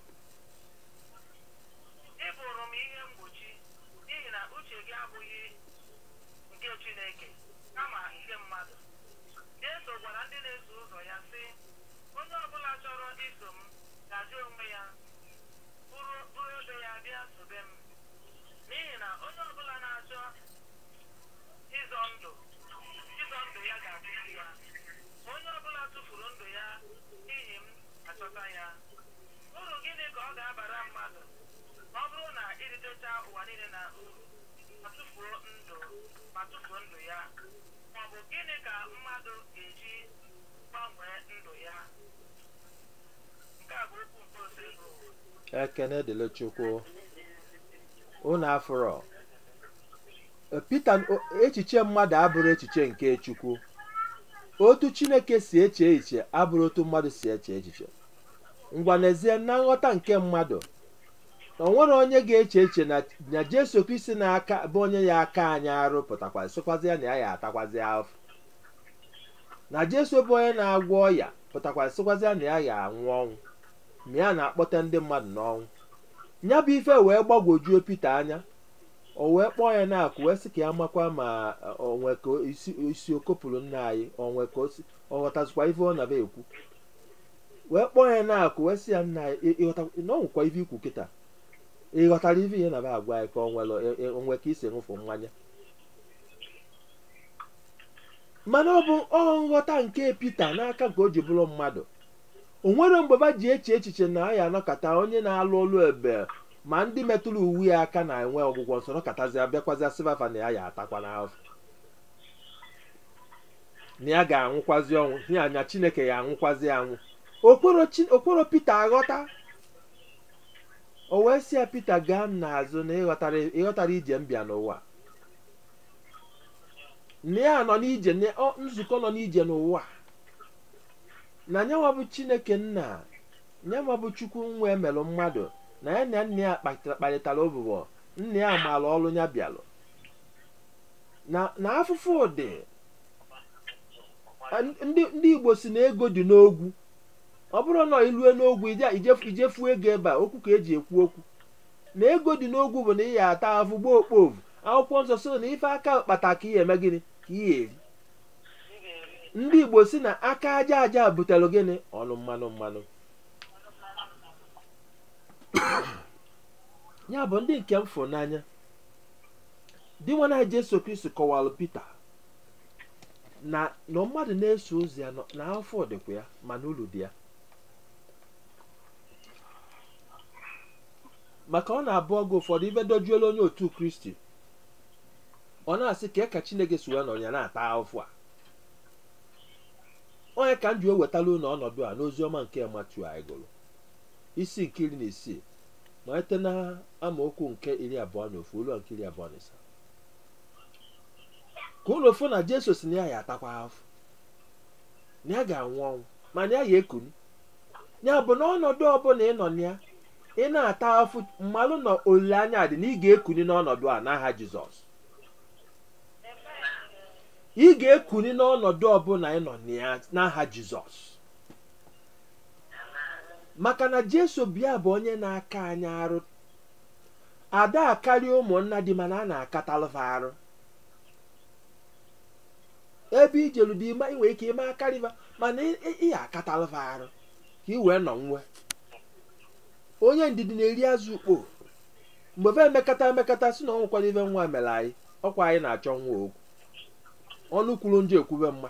ị bụrụ m ihe mgbochi n'ihi na uche gị abụghị nke Chineke kama nke mmadụ Jesu gwara ndị na-eso ụzọ ya sị onye ọbụla chọrọ iso m ga-ajụ onwe ya bụrụ bụrụ ebe ya bịa sobe m n'ihi na onye ọbụla na-achọ ịzọ ndụ ịzọ ndụ ya ga-atụfu ya ma onye ọbụla tụfuru ndụ ya n'ihi m achọta ya uru gịnị ka ọ ga-abara mmadụ ma ọ bụrụ na iritecha ụwa niile na uru ma tụfuo ndụ ma tụfuo ndụ ya ma ọ bụ gịnị ka mmadụ ga-eji gbanwee ndụ ya nke a bụ okwu nke ose bụ ekene dịrị chukwu unu afụrọ pita o- echiche mmadụ abụrụ echiche nke chukwu otu chineke si eche echiche abụrụ otu mmadụ si eche echiche ngwa n'ezie na nghọta nke mmadụ na o nwere onye ga-eche echiche na na jesu kristi na-aka bụ onye ya aka anyị arụ pụtakwa sịkwazi ya na ya ya atakwazi afọ na jesu bụ onye na-agwọ ọya pụtakwa sịkwazi ya na ya ya anwụ ọnwụ ma ya na-akpọta ndị mmadụ n'ọnwụ ya bụ ife wee gbagwojuo Pita anya o wee kpọọ ya na-akụ wee sị ka ya makwa ma onwe ka isi isi okopụrụ nna anyị onwe ka o si ọ ghọtazikwa ife ọ na-aba ekwu wee kpọọ ya na-akụ wee sị ya nna anyị ị- ịghọta na ọ nwekwa ife ikwu kịta ị ghọtara ife ihe na-aba agwa anyị ka o nwere onwe ka isi ṅụfụ mmanya mana ọ bụ ọ nghọta nke Pita n'aka nke o ji bụrụ mmadụ o nwere mgbe ba ji eche echiche na ya anọkọta onye na-alụ ọlụ ebe ma ndị metụrụ uwe ya aka na-enwe ọgwụgwọ nsọ nọkọtazi abịakwazi asịbafa na ya ya atakwa n'afọ na ya ga-anwụkwazi ọnwụ ya anya Chineke ya anwụkwazi anwụ okporo Chi- okporo Pita aghọta o wee sị ya Pita gaa m n'azụ na ịghọtara ịghọtara ije m bịa n'ụwa na ya nọ n'ije na ọ- nzukọ nọ n'ije n'ụwa na nyanwa bụ Chineke nna nyanwa bụ Chukwu nwa emelụ mmadụ na ya na nna ya kpatara- kparịtara ụbụbọ nna ya maara ọrụ ya bịalụ na na afụfụ dị a- ndị ndị Igbo si na ego dị n'ogwu ọ bụrụ na ilue n'ogwu ije ijefu ijefu ego ebe a okwu ka eji ekwu okwu na ego dị n'ogwu bụ na ị ya ata afụ gbaa okpovu akwụkwọ nsọ so na ife aka kpata ka ị eme gịnị ka ị eri ị ga-eri ndị Igbo si na aka aja aja butere gịnị ọnụ mmanụ mmanụ ya bụ ndị nke m fụrụ n'anya di nwa na Jesu Kristi kọwalụ Pita na na mmadụ na-eso ụzọ ya nọ- na afọ dịkwa ya mana uru dị ya maka ọ na-abụ oge ụfọdụ ibe dojuola onye otu Kristi ọ na-asị ka ka Chineke si wee nọ ya na-ata afọ a onye ka m ji ewetala unu ọnọdụ a n'ozi ọma nke Matiu anyị gụrụ isi nke iri na isii malite na amaokwu nke iri abụọ na ofu ruo nke iri abụọ na ịsaa ka ụlọ ofu na Jesu si na ya ya atakwa afọ na ya ga-anwụ ọnwụ mana ya ya ekuni ya bụ na ọnọdụ ọbụla ị nọ na ya ị na-ata afụ mmalụ na olileanya dị na ị ga-ekuni n'ọnọdụ a n'aha Jizọs ị ga-ekuni n'ọnọdụ ọbụla ị nọ na ya n'aha Jizọs maka na Jesu bịa bụ onye na-aka anyị arụ ada akarịa ụmụnna dị mana a na-akatalụfa arụ ebe ijelu dị ime inwe ike ime akarịba mana ị- ị ị akatalụfa arụ ka ị wee nọ nwe onye ndidi na-eri azụ ukpo mgbe fe emekata emekata si na ọ nwekwana ibe nwa mere anyị ọkwa anyị na-achọ nwa okwu ọnụ kwuru njọ ekwube mma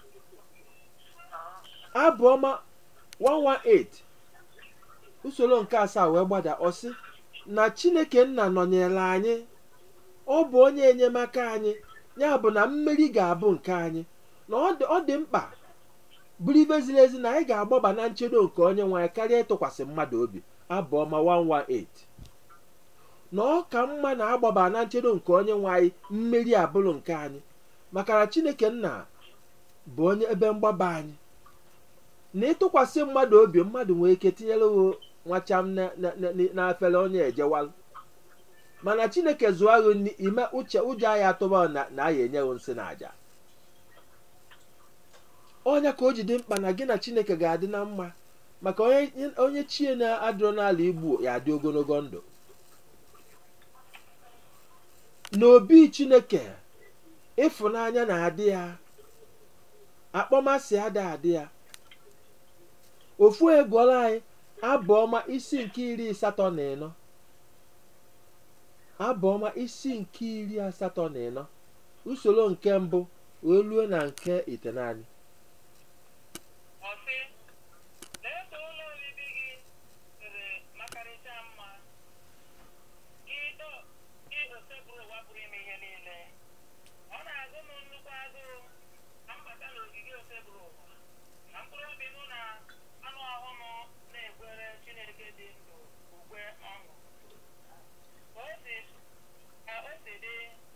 abụ ọma 118 usoro nke asaa wee gbada ọsị na chineke nna nọnyere anyị ọ bụ onye enyemaka anyị ya bụ na mmeri ga-abụ nke anyị na ọ dị- ọ dị mkpa bụrụ ibe ziri ezi na anyị ga-agbaba na nchedo nke onye nwe anyị karịa ịtụkwasị mmadụ obi abụ ọma 118 na ọ ka mma na-agbaba na nchedo nke onye nwe anyị mmeri abụrụ nke anyị maka na chineke nna bụ onye ebe mgbaba anyị na ịtụkwasị mmadụ obi mmadụ nwee ike tinyere wo nwacham na- na- na- n'afere onye ejewalụ mana chineke zụọ agụ ime uche ụjọ anyị atụba na na anyị enyeghị nsị na aja onye ka o ji dị mkpa na gị na chineke ga-adị na mma maka onye onye chie na-adịrọ n'ala igbo ya adị ogologo ndụ n'obi chineke ịfụnanya na-adị ya akpọmasị ada adị ya ofu egwuola anyị abụ ọma isi nke iri asatọ na ịnọ abụ ọma isi nke iri asatọ na ịnọ usoro nke mbụ wee ruo na nke itenaanị ọ sị lee ka ụlọ obibi gị siri makarịcha mma gị o- gị osebụrụ ụwa pụrụ ime ihe niile ọ na-agụ m nnukwu agụụ ka m bata n'ogige osebụrụ ụwa ka mkpụrụ obi mụ na anụ ahụ m na-egwere Chineke dị ndụ ukwe ọṅụ ka o si ka o si dị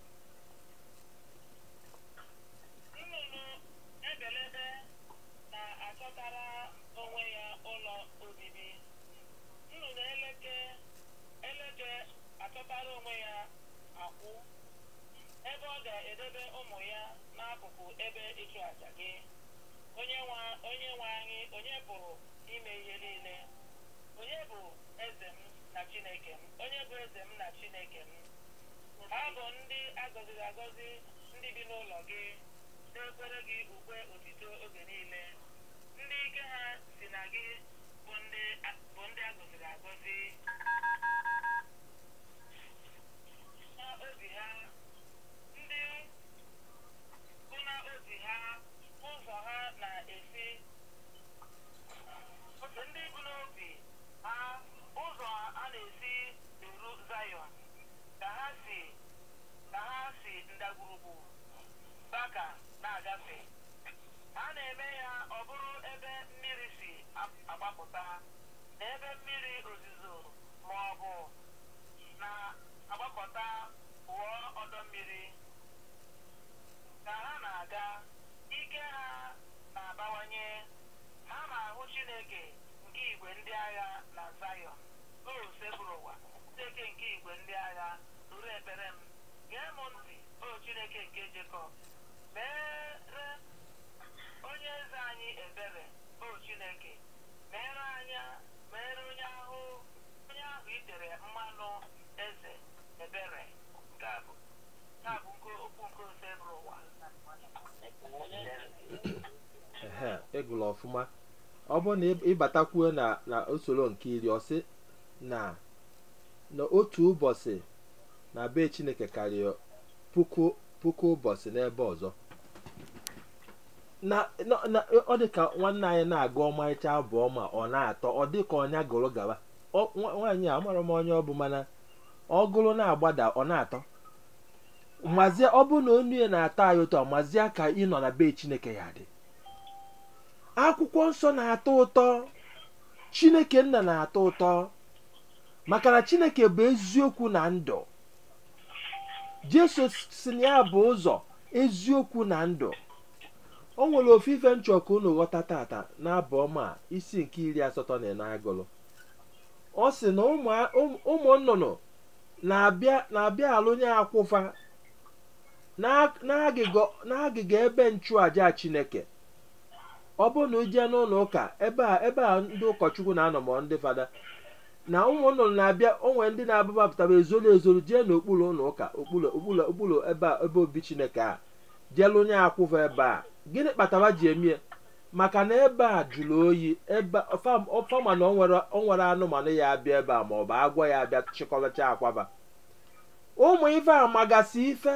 nnụnụ ebelebe na-achọtara onwe ya ụlọ obibi nnụnụ eleke eleke achọtara onwe ya akwụ ebe ọ ga-edebe ụmụ ya n'akụkụ ebe ịchụ àjà gị onye nwe onye nwe anyị onye pụrụ ime ihe niile onye bụ eze m na chineke m onye bụ eze m na chineke m ha bụ ndị agọziri agọzi ndị bi n'ụlọ gị na-ekwere gị ukwe otito oge niile ndị ike ha si na gị bụ ndị bụ ndị agọziri agọzi na obi ha ndị bụ na obi ha agbakọta pụọ ọdọ mmiri ka ha na-aga ike ha na-abawanye ha na-ahụ Chineke nke igwe ndị agha na Zayọn o sekpuru ụwa Chineke nke igwe ndị agha nụrụ ekpere m gee m ntị o Chineke nke Jekọb mere onye eze anyị ebere o Chineke mere anya mere onye ahụ onye ahụ itere mmanụ eze ebere nke a bụ nke a bụ nke okwu nke ose bụrụ ụwa ehe ịgụrụ ọfụma ọ bụrụ na ị- ịbatakwuo na na usoro nke iri ọ sị na na otu ụbọchị na be chineke karịrị puku puku ụbọchị n'ebe ọzọ na na- na ọ dị ka nwanne anyị na-agụ ọmarịcha abụ ọma ọ na-atọ ọ dị ka ọnya gụrụ gaba Ọ- nwa- nwaanyị a amara m onye ọ bụ mana ọ gụrụ na-agbada ọ na-atọ mazie ọ bụ na onu ya na-atọ anyị ụtọ mazie ka ị nọ na be chineke ya dị akwụkwọ nsọ na-atọ ụtọ chineke nna na-atọ ụtọ maka na chineke bụ eziokwu na ndụ jesu si na ya bụ ụzọ eziokwu na ndụ o nwere ofufe nchọ ka unu ghọta tata n'abụ ọma a, isi nke iri asatọ na ịnọ agụlụ ọ sị na ụmụ ụmụ- ụmụ nnụnụ na-abịa na-abịa alụnye akwụfa na- n'agịga n'agịga ebe nchụaja chineke ọ bụrụ na ujee n'ụlọ ụka ebe a ebe a ndị ụkọchukwu na-anọ ma ndị fada na ụmụ nnụnụ na-abịa onwe ndị na-abụbapụtara ezoro ezoro jee n'okpuru ụlọ ụka okpuru okpuru okpuru ebe a ebe obi chineke a jee lụnye akwụfa ebe a gịnị kpatara ji emie maka na ebe a jụrụ oyi ebe fam- fama na o nwere o nwere anụmanụ ya abịa ebe a ma ọ bụ agwọ ya abịa chịkọrọcha akwaba ụmụ ife a magasị ife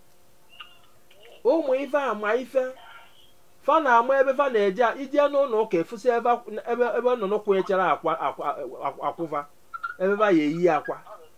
ụmụ ife a ma ife fa na-ama ebe fa na-eje ije n'ụlọ ụka efusi ebe ebe ebe nnụnụ kwụnyechara akwa akwa akwa- akwụfa ebe fa ya eyi akwa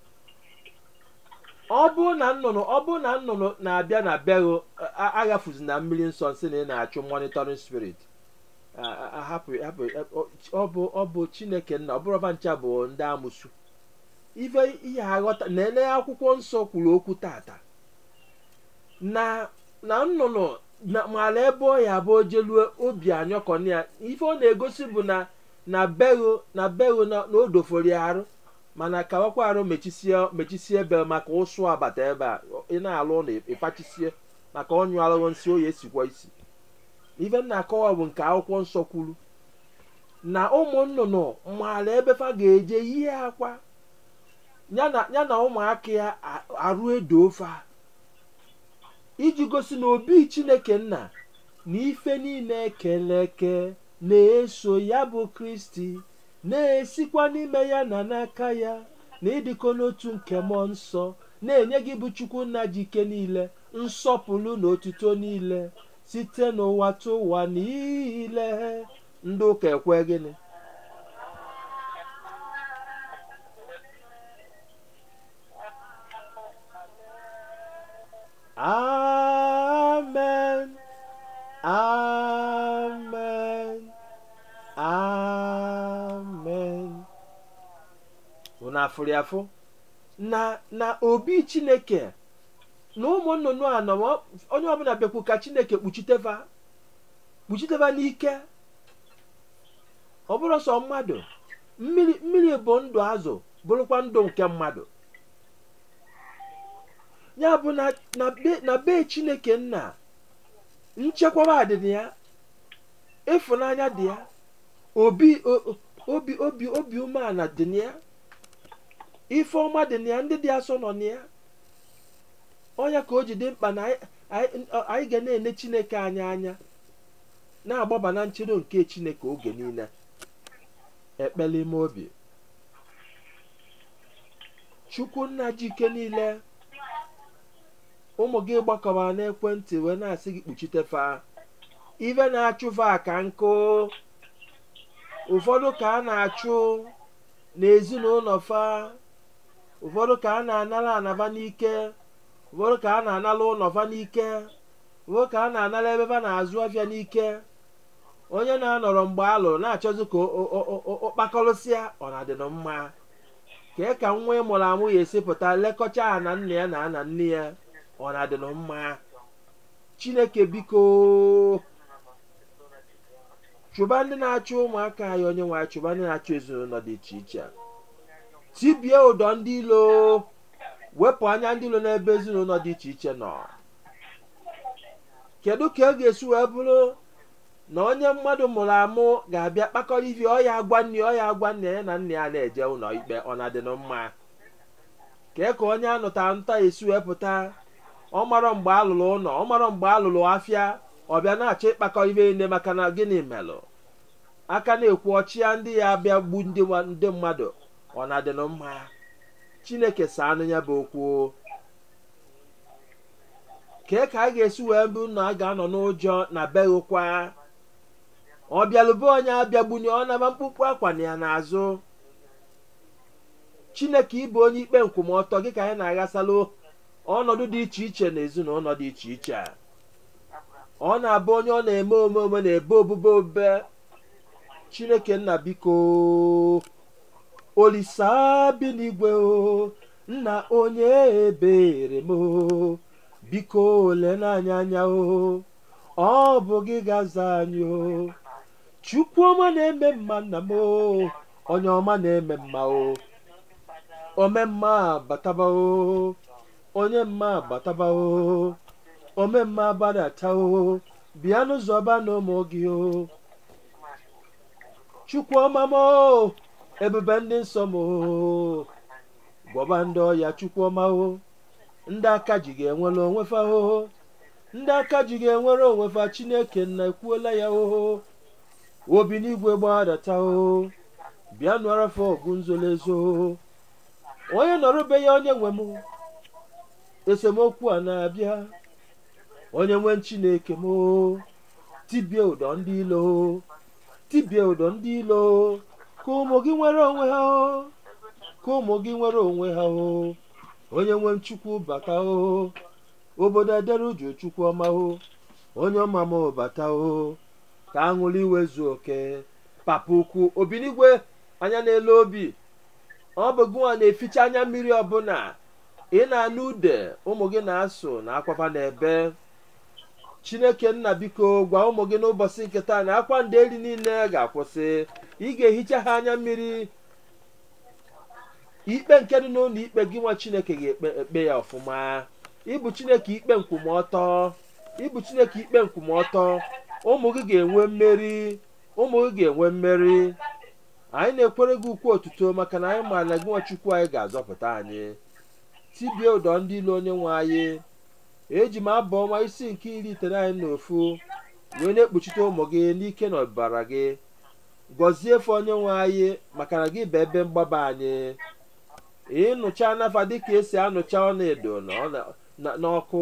ọ bụrụ na nnụnụ ọ bụrụ na nnụnụ na-abịa na bero aghafuzi na mmiri nsọ nsị na ị na-achụ monitoring spirit a- a- a- hapụ hapụ ọ bụ ọ bụ chineke nna ọ bụrụ ọba ncha bụ ndị amụsu ife ihe aghọta na-ele akwụkwọ nsọ kwuru okwu tata na na nnụnụ na mara ebe ọ ya bụ ojelue obi anyọkọna ya ife ọ na-egosi bụ na na bero na bero na na o doforo ya arụ mana ka ọkwa arụ mechisie mechisie ebe maka ụsụ abata ebe a ị na-alụ ụlọ ịfachisie maka ọnyụ arụrụ nsị oyi esikwa isi ife m na-akọwa bụ nke akwụkwọ nsọ kwuru na ụmụ nnụnụ maara ebe fa ga-eje yie akwa ya na ya na ụmụaka ya a- arụ edo ofe a iji gosi na obi chineke nna na ife niile ekele eke na-eso ya bụ kristi na-esikwa n'ime ya na n'aka ya na ịdịkọ n'otu nke mmụọ nsọ na-enye gị bụ chukwu nna ji ike niile nsọpụrụ na otuto niile site n'ụwa tụ ụwa niile ndị ụka ekwe gịnị amen amen amen unu afụrụ ya afụ na na obi chineke na ụmụ nnụnụ a nọ onye ọbụla bịakwu ka chineke kpuchiteva kpuchiteva n'ike ọ bụrụ sọ mmadụ mmiri mmiri bụ ndụ azụ bụrụkwa ndụ nke mmadụ ya bụ na na be na be chineke nna nchekwaba dị na ya ịfụnanya dị ya obi o- o- obi obi obi umeala dị na ya ife ọma dị na ya ndị dị asọ nọ na ya ọnya ka o ji dị mkpa na anyị- anyị anyị ga na-ene chineke anyị anya na-agbaba na nchedo nke chineke oge niile ekpele ime obi chukwu nna ji ike niile ụmụ gị gbakọbara n'ekwentị wee na-asị gị kpuchite fa ife na-achụ fa ka nkụ ụfọdụ ka a na-achụ n'ezinụlọ fa ụfọdụ ka a na-anara anaba n'ike ụfọdụ ka a na-anara ụlọ fa n'ike ụfọdụ ka a na-anara ebe fa na-azụ afịa n'ike onye na-anọrọ mgbe a lụrụ na-achọzi ka o- o- o- o- o kpakọrọsịa ọ na-adịnụ mma kee ka nwa ị mụrụ amụ ya esi pụta lekọcha ya na nna ya na na nne ya ọ na-adịnụ mma chineke biko chụba ndị na-achụ ụmụaka anyị onye nwe anyị chụba ndị na-achụ ezinụlọ dị iche iche tibie ụdọ ndị ilo wepụ anya ndị ilo n'ebe ezinụlọ dị iche iche nọ kedu ka ọ ga-esi wee bụrụ na onye mmadụ mụrụ amụ ga-abịa kpakọrọ ife ọ ya agwa nne ọ ya agwa nne ya na nna ya na-eje ụlọ ikpe ọ na-adịnụ mma kee ka onye anụta nta esi wee pụta ọ marọ mgbe alụrụ ụlọ ọ marọ mgbe alụrụ afịa ọ bịa na-achọ ịkpakọ ibe nne maka na gịnị melụ aka na-ekwu ọchịa ndị ya abịa gbu ndị nwa- ndị mmadụ ọ na-adịnụ mma chineke saa anụ ya bụ okwu kee ka a ga-esi wee bụ na a ga-anọ n'ụjọ na beghịkwa ọ bịalụbe onye abịagbunye ọ naba mkpụkpụ akwa na ya n'azụ chineke ịbụ onye ikpe nkwụmọtọ gị ka anyị na-aghasalụ ọnọdụ dị iche iche na ezinụlọ dị iche iche ọ na-abụ onye ọ na-eme omume na-ebe obube obe chineke nna biko olisa bi n'igwe o nna onye ebere m o biko ole n'anya anya o ọ bụ gị gaza anyị o chukwu ọma na-eme mma nna m o onye ọma na-eme mma o ome mma bataba o onye mma bataba o ome mma gbadata o bịa n'ụzọ ba na ụmụ gị o chukwu ọma m o ebube ndị nsọ m o gwọba ndị ọya chukwu ọma o ndị aka ji ga-enwere onwe fa o ndị aka ji ga-enwere onwe fa chineke nna ekwuola ya o obi n'igwe gbadata o bịa nụọrọ fa ọgụ nzolezo onye nọrọbe ya onye nwe m esemokwu a na-abịa onye nwe chineke m o tibie ụdọ ndị ilo tibie ụdọ ndị ilo ka ụmụ gị nwere onwe ha o ka ụmụ gị nwere onwe ha o onye nwe chukwu bata o obodo edere uju chukwu ọma o onye ọma m bata o ka aṅụrị iwe zuo oke papa ukwu obinigwe anya n'elu obi ọ bụ gụnwa na-eficha anya mmiri ọbụla ị na-anụ ude ụmụ gị na-asụ na akwafa na-ebe chineke nna biko gwa ụmụ gị n'ụbọchị nke taa na akwa ndị eri niile ga-akwụsị ị ga-ehicha ha anya mmiri ikpe nke dị n'ụlọ ikpe gị nwa chineke ga-ekpe ekpe ya ọfụma ịbụ chineke ikpe nkwụmọtọ ịbụ chineke ikpe nkwụmọtọ ụmụ gị ga-enwe mmeri ụmụ gị ga-enwe mmeri anyị na-ekwere gị ukwu otuto maka na anyị maara na gị nwa chukwu anyị ga-azọpụta anyị tibie ụdọ ndị ilu onye nwe anyị eji m abụ ọma isi nke iri iteghete na ofu wee na-ekpuchite ụmụ gị n'ike na ọbara gị gọzie efe onye nwe anyị maka na gị bụ ebe mgbaba anyị ịnụcha nafa dịka esi anụcha ọlaedo n'ọkụ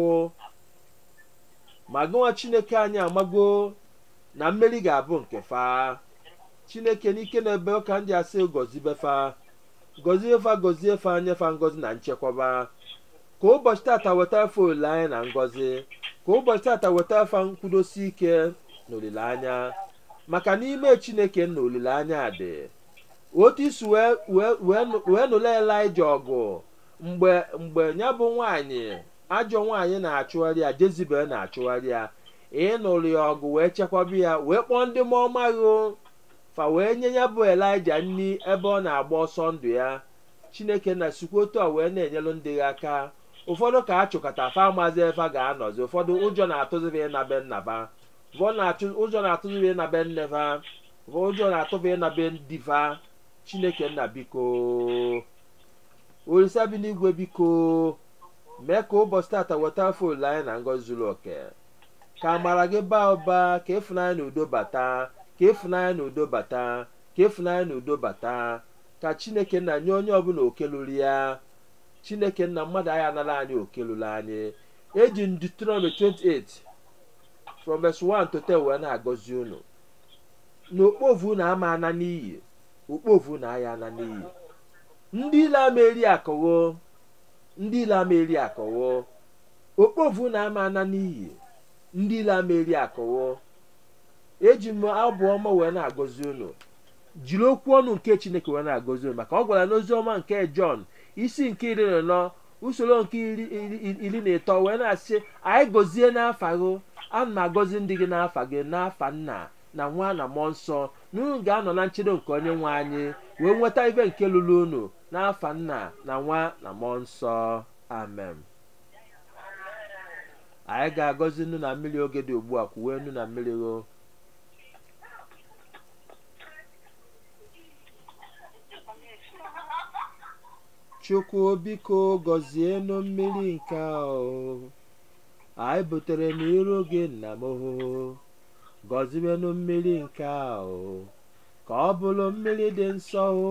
ma gịnwa chineke anyị amago na mmeri ga-abụ nke fa chineke n'ike na ebe ụka ndị asị gọzibefa gọzie fa gọzie fa nyefa ngọzi na nchekwaba ka ụbọchị tata weta fa olileanya na ngọzi ka ụbọchị tata weta fa nkwudosi ike na olileanya maka n'ime chineke na olileanya dị otu isi wee nụla elija ọgụ mgbe mgbe ya bụ nwaanyị ajọ nwaanyị na-achụgharị ya jezibel na-achụgharị ya ịnụrụ ya ọgụ wee chekwaba ya wee kpọọ ndị mọmaghị fa wee nye ya bụ elija nri ebe ọ na-agba ọsọ ndụ ya chineke na sikwa otu a wee na-enyelu ndị ya aka ụfọdụ ka a chụkọta fa amazi efa ga-anọzi ụfọdụ ụjọ na-atụzibe na be nnaba ụfọdụ ụjọ na-atụzibe na be nnefa ụfọdụ ụjọ na-atụbe na be diva chineke nna biko olisa bi n'igwe biko mee ka ụbọchị tata weta afọ olileanya na ngọzi zuru oke ka amara gị baa ụba ka ịfụnanya na udo bata ka ịfụnanya na udo bata ka ịfụnanya na udo bata ka chineke nna nye onye ọbụla oke lụrụ ya chineke nna mmadụ anyị anara anyị oke lụrụ anyị eji Deuteronomy 28 from verse 1 to 10 wee na-agọzi unu na okpovu na ama ana n'iyi okpovu na aya ana n'iyi ndị ile ama eri akọwo ndị ile ama eri akọwo okpovu na ama ana n'iyi ndị ile ama eri akọwo eji m abụ ọma wee na-agọzi unu jiri okwu ọnụ nke chineke wee na-agọzi unu maka ọ gwara n'ozi ọma nke jọn isi nke iri na anọ usoro nke iri iri- iri na ịtọ wee na-asị anyị gọzie n'afa gị ana m agọzi ndị gị n'afa gị n'afa nna na nwa na mmụọ nsọ na unu ga-anọ na nchedo nke onye nwe anyị wee nweta ibe nke lụrụ unu n'afa nna na nwa na mmụọ nsọ amen anyị ga-agọzi nnu na mmiri oge dị ugbu a kwuwe nnu na mmiri gho chukwu biko gọzienụ mmiri nke ahụ anyị butere n'iru gị nna m hụ gọzienụ mmiri nke ahụ ka ọ bụrụ mmiri dị nsọ hụ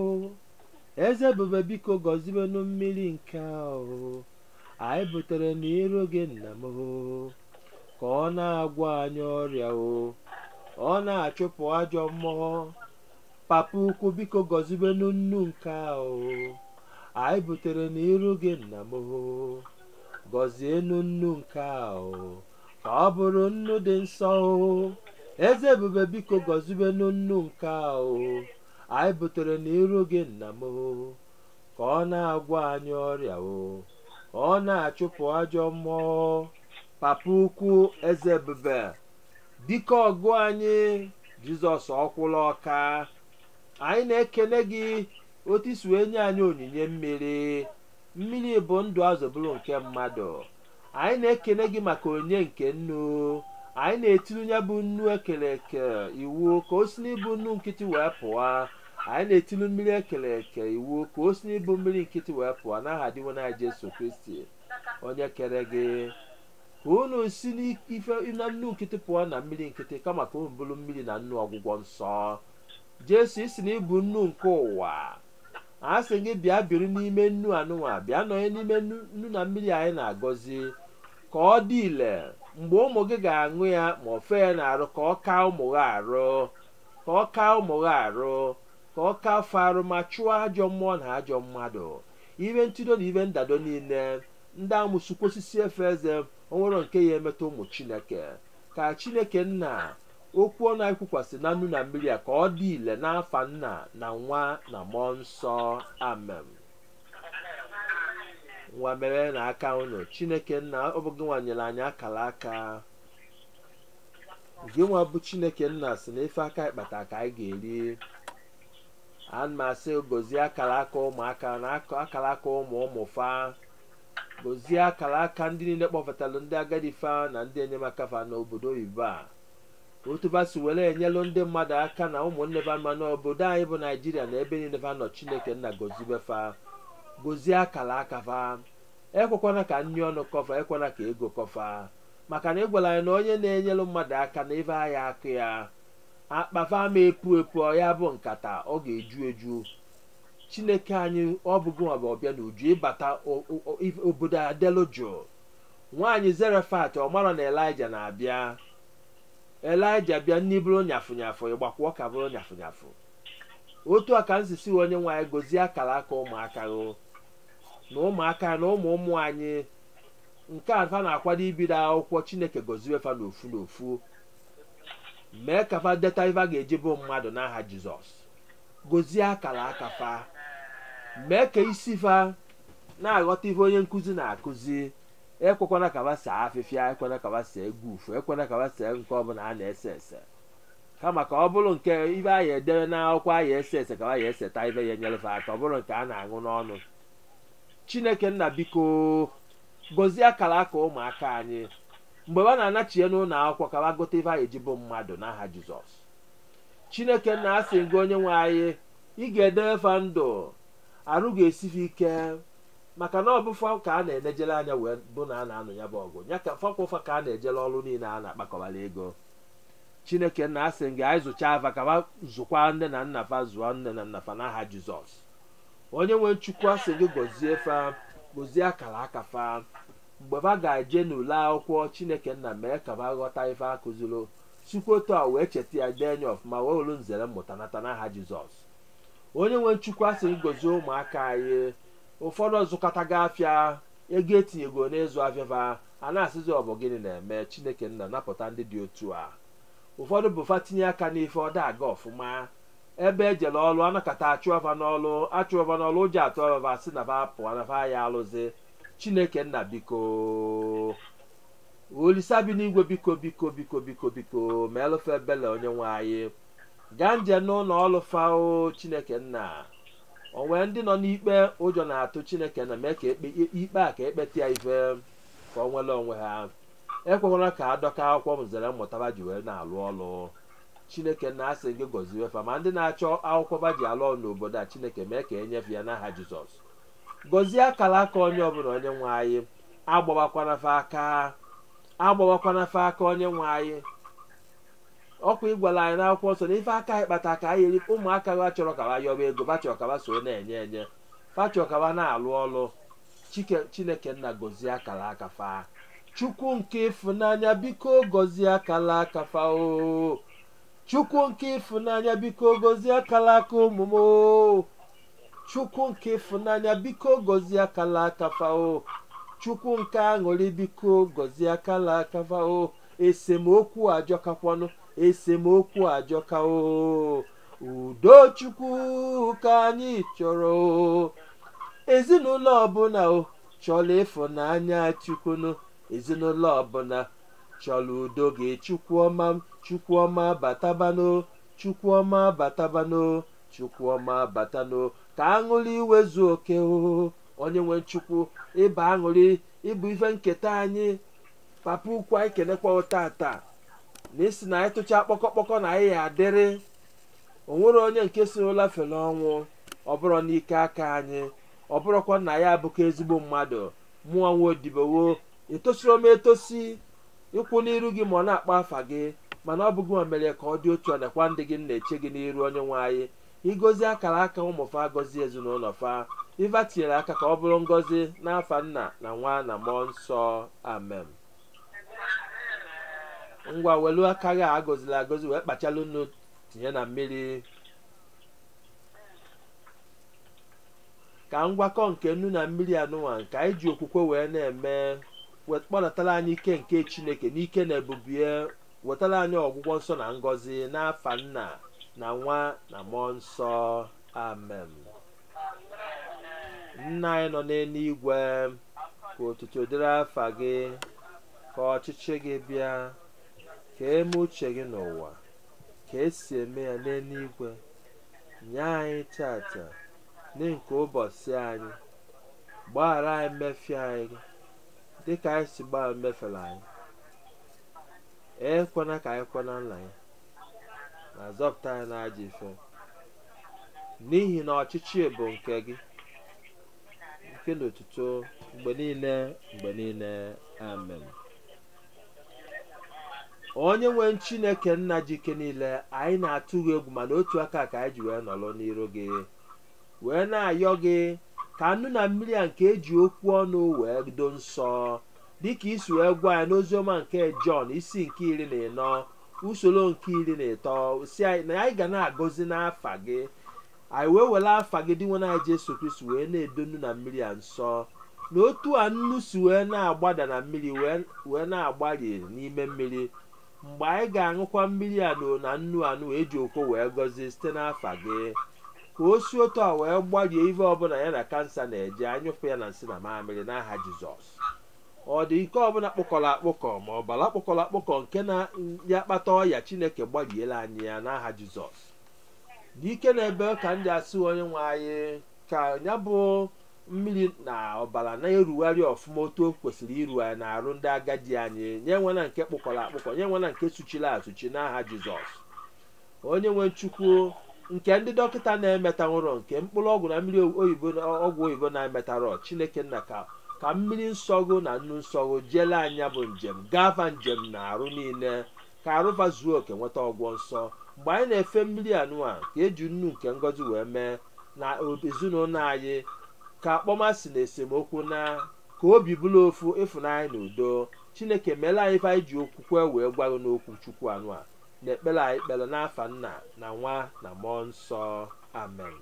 eze ebube biko gọzienụ mmiri nke ahụ anyị butere n'iru gị nna m hụ ka ọ na-agwọ anyị ọrịa o ọ na-achụpụ ajọ mmụọ papa ukwu biko gọzibenụ nnu nke ahụ anyị butere n'iru gị nna m hụ gọzienụ nnu nke ahụ ka ọ bụrụ nnu dị nsọ o eze ebube biko gọzibenụ nnu nke ahụ anyị butere n'iru gị nna m hụ ka ọ na-agwọ anyị ọrịa o ka ọ na-achụpụ ajọ mmụọ papa ukwu eze ebube dike ọgụ anyị jizọs ọkwụla ọka anyị na-ekene gị otu isi wee nye anyị onyinye mmiri mmiri bụ ndụ azọbụrụ nke mmadụ anyị na-ekene gị maka onyinye nke nnu anyị na-etiri ya bụ nnu ekere eke iwu ka o si n'ịbụ nnu nkịtị wee pụọ anyị na-etiri mmiri ekere eke iwu ka o si n'ịbụ mmiri nkịtị wee pụọ n'aha dịwo na jesu kristi onye kere gị ka unu si n'ife na nnu nkịtị pụọ na mmiri nkịtị kama ka unu bụrụ mmiri na nnu ọgwụgwọ nsọ jesu isi na ịbụ nnu nke ụwa a sị gị bịa biri n'ime nnu anụnwa bịa nọnye n'ime nnu nnu na mmiri anyị na-agọzi ka ọ dị ile mgbe ụmụ gị ga-aṅụ ya ma ofe ya na-arụ ka ọ kaa ụmụ gị arụ ka ọ kaa ụmụ gị arụ ka ọ kaa afọ arụ ma chụọ ajọ mmụọ na ajọ mmadụ ibe ntụdo na ibe ndado niile ndị amụsukwu osisi efe eze onwero nke ya emetụ ụmụ chineke ka chineke nna okwu ọ na-ekwukwasị na nnu na mmiri a ka ọ dị ile n'afa nna na nwa na mmụọ nsọ amen nwa mere na aka unu chineke nna ọ bụ gị nwa nyere anyị akara aka gị nwa bụ chineke nna si na ife aka ịkpata ka anyị ga-eri ana m asị gozie akara aka ụmụaka na aka- akara aka ụmụ ụmụ fa gozie akara aka ndị niile kpọfụtalụ ndị agadi fa na ndị enyemaka fa n'obodo oyibo a otu ba si were enyelụ ndị mmadụ aka na ụmụnne ba ma n'obodo anyị bụ naijiria na ebe niile fa nọ chineke nna gozibe fa gozie akara aka fa ekwekwana ka nri ọnụ kọfa ekwana ka ego kọfa maka na ị gwara anyị na onye na-enyelụ mmadụ aka na ife ahịa akụ ya akpafa ma epu epu ọ ya bụ nkata ọ ga-eju eju chineke anyị ọ bụghị ma ọbịa na uju ịbata o- o- o- if- obodo adelu jụụ nwaanyị zerefat ọ mara na elija na-abịa elija bịa nni bụrụ nyafụ nyafụ ịgbakwụọ ka bụrụ nyafụ nyafụ otu a ka nsisi onye nwaanyị gozie akara aka ụmụaka gụ na ụmụaka na ụmụ ụmụ anyị nke a fa na-akwado ibido akwụkwọ chineke goziwe fa n'ofu n'ofu mee ka fa deta ife a ga-eji bụ mmadụ n'aha jizọs gozie akara aka fa mee ka isi fa na-aghọta ife onye nkụzi na-akụzi ekwekwana ka fa saa afịfịa ekwena ka fa see gufu ekwena ka fa see nke ọbụla a na-ese ese kama ka ọ bụrụ nke ibe a ya edere n'akwụkwọ a ya ese ese ka fa ya eseta ibe ya enyere fa aka ọ bụrụ nke a na-aṅụ n'ọnụ chineke nna biko gozie akara aka ụmụaka anyị mgbe ha na-anachie n'ụlọ akwụkwọ ka ha gote ife anyị eji bụ mmadụ n'aha jizọs chineke nna asị gị onye nwe anyị ị ga-edere fa ndụ arụ ga-esife ike maka na ọbụfa ka a na-enejere anya wee bụ na a na-anụ ya bụ ọgụ ya ka fakwafa ka a na-ejere ọrụ niile a na-akpakọbara ego chineke nna asị gị anyị zụcha afa ka ha zụkwa nne na nna fa zụọ nne na nna fa n'aha jizọs onye nwe chukwu asị gị gọzie fa gọzie akara aka fa mgbe fa ga-eje n'ule akwụkwọ chineke nna mee ka fa ghọta ife akụziri sikwa otu a wee cheta ya dee anya ọfụma wee were nzere mmụta nata n'aha jizọs onye nwe chukwu asị gị gọzie ụmụaka anyị ụfọdụ zụkọtaga afịa ego etinyego n'ịzụ afịa fa a na-asịzi ọ bụ gịnị na-eme chineke nna napụta ndị dị otu a ụfọdụ bụ fa tinye aka n'ife ọ da aga ọfụma ebe ejele ọlụ anakọta achụọva n'ọlụ achụọva n'ọlụ ụjọ atụ ọva si na ba pụọ na ba ya alụzi chineke nna biko olisa bi n'igwe biko biko biko biko biko ma elụfe ebele onye nwe anyị gaa nje n'ụlọ ọlụ fao chineke nna onwe ndị nọ n'ikpe ụjọ na-atụ chineke na mee ka ekpe ikpe a ka ekpeta ya ife ka ọ nwere onwe ha ekwekwara ka adọka akwụkwọ mzere mmụtaba ji wee na-alụ ọlụ chineke na asị gị gọzie fa ma ndị na-achọ akwụkwọ ba ji alụ ọlụ n'obodo a chineke mee ka enyefe ya n'aha jizọs gọzie akara aka onye ọbụla onye nwe anyị agbawakwana fa aka agbawakwana fa aka onye nwe anyị ọkwa ịgwala anyị n'akwụkwọ nsọ na ife aka anyị kpata ka anyị eri ụmụaka ha chọrọ ka ha yọba ego ba chọrọ ka ha so na-enye enye fa chọrọ ka ha na-alụ ọlụ Chike- chineke nna gọzie akara aka fa chukwu nke ịfụnanya biko gọzie akara aka fa o chukwu nke ịfụnanya biko gọzie akara aka ụmụ m o chukwu nke ịfụnanya biko gọzie akara aka fa o chukwu nke aṅụrị biko gọzie akara aka fa o esemokwu ajọkakwanụ esemokwu ajọka o udo chukwu ka anyị chọrọ o ezinụlọ ọbụla o chọrọ ịfụnanya chukwunu ezinụlọ ọbụla chọrọ udo gị chukwu ọma chukwu ọma batabano chukwu ọma batabano chukwu ọma batano ka aṅụrị iwezu oke o onye nwe chukwu ịba aṅụrị ịbụ ife nketa anyị papa ukwu anyị kenekwa tata na isi na anyị tụcha kpọkọkpọkọ na anyị ya adịrị o nwere onye nke si ụla fere ọnwụ ọ bụrụ n'ike aka anyị ọ bụrụkwa na ya abụkwa ezigbo mmadụ mụọ nwa odibowo etosiro m etosi ịkwụ n'iru gị ma ọ na-akpọ afa gị mana ọ bụghị ma mere ka ọ dị otu ọ nakwa ndị gị na-eche gị n'iru onye nwe anyị ịgozi akara aka ụmụfa gọzie ezinụlọ fa iva tinyere aka ka ọ bụrụ ngọzi n'afa nna na nwa na mmụọ nsọ amen ngwa welu aka gị a agọzila agọzi wee kpachalụ nnu tinye na mmiri ka ngwakọ nke nnu na mmiri anụnwa nke anyị ji okwukwe wee na-eme wet- kpọdatara anyị ike nke chineke n'ike na ebubie wetara anyị ọgwụgwọ nsọ na ngọzi n'afa nna na nwa na mmụọ nsọ amen nna anyị nọ n'eluigwe ka otuto dịrị afa gị ka ọchịchị gị bịa ka eme uche gị n'ụwa ka esi eme ya n'eluigwe nye anyị tata nye nke ụbọchị anyị gbaghara anyị mmefie anyị dịka anyị si gbaa mmefere anyị ekwana ka anyị kwana nna ya na zọpụta anyị n'ajọ ife n'ihi na ọchịchị bụ nke gị nke na otuto mgbe niile mgbe niile amen onye nwe chineke nna ji ike niile anyị na-atụ gị egwu mana otu aka ka anyị ji wee nọrọ n'iru gị wee na-ayọ gị ka nnu na mmiri a nke eji okwu ọnụ wee do nsọ dịka isi wee gwa anyị n'oziọma nke jọn isi nke iri na ịnọ usoro nke iri na ịtọ si anyị na anyị ga na-agọzi n'afa gị anyị wee were afa gị dị nwana anyị jesu kristi wee na-edo nnu na mmiri a nsọ na otu a nnu si wee na-agbada na mmiri wee wee na-agbari n'ime mmiri mgbe anyị ga-aṅụkwa mmiri a na na nnu anụ eji okwo wee gọzie site n'afa gị ka o si otu a wee gbarie ife ọbụla ya na kansa na-eje anyụpụ ya na nsị na mamịrị n'aha jizọs ọ dị ike ọbụla kpụkọrọ akpụkọ ma ọ bala kpụkọrọ akpụkọ nke na ya kpata ọya chineke gbariela anyị ya n'aha jizọs dị ike na-ebe ka ndị asị onye nwe anyị ka ya bụ mmiri na ọbara na-erugharị ọfụma otu o kwesịrị iru anyị na-arụ ndị agadi anyị nye nwena nke kpụkọrọ akpụkọ nye nwena nke suchiri asụchi n'aha jizọs onye nwe chukwu nke ndị dọkịta na-emetanwụrọ nke mkpụrụ ọgwụ na mmiri oyibo ọgwụ oyibo na-emetarọ chineke nna ka ka mmiri nsọgụ na nnu nsọgụ jele anya bụ njem gava njem na arụ niile ka arụfa zuo oke nweta ọgwọ nsọ mgbe anyị na-efe mmiri anụa ka eji nnu nke ngọzi wee mee na ezinụlọ anyị ka akpọmasị na esemokwu na ka obi bụrụ ofu ịfụnanya na udo chineke meela anyị ife anyị ji okwukwe wee gwago n'okwu chukwu anụa na ekpere anyị kpere n'afa nna na nwa na mmụọ nsọ amen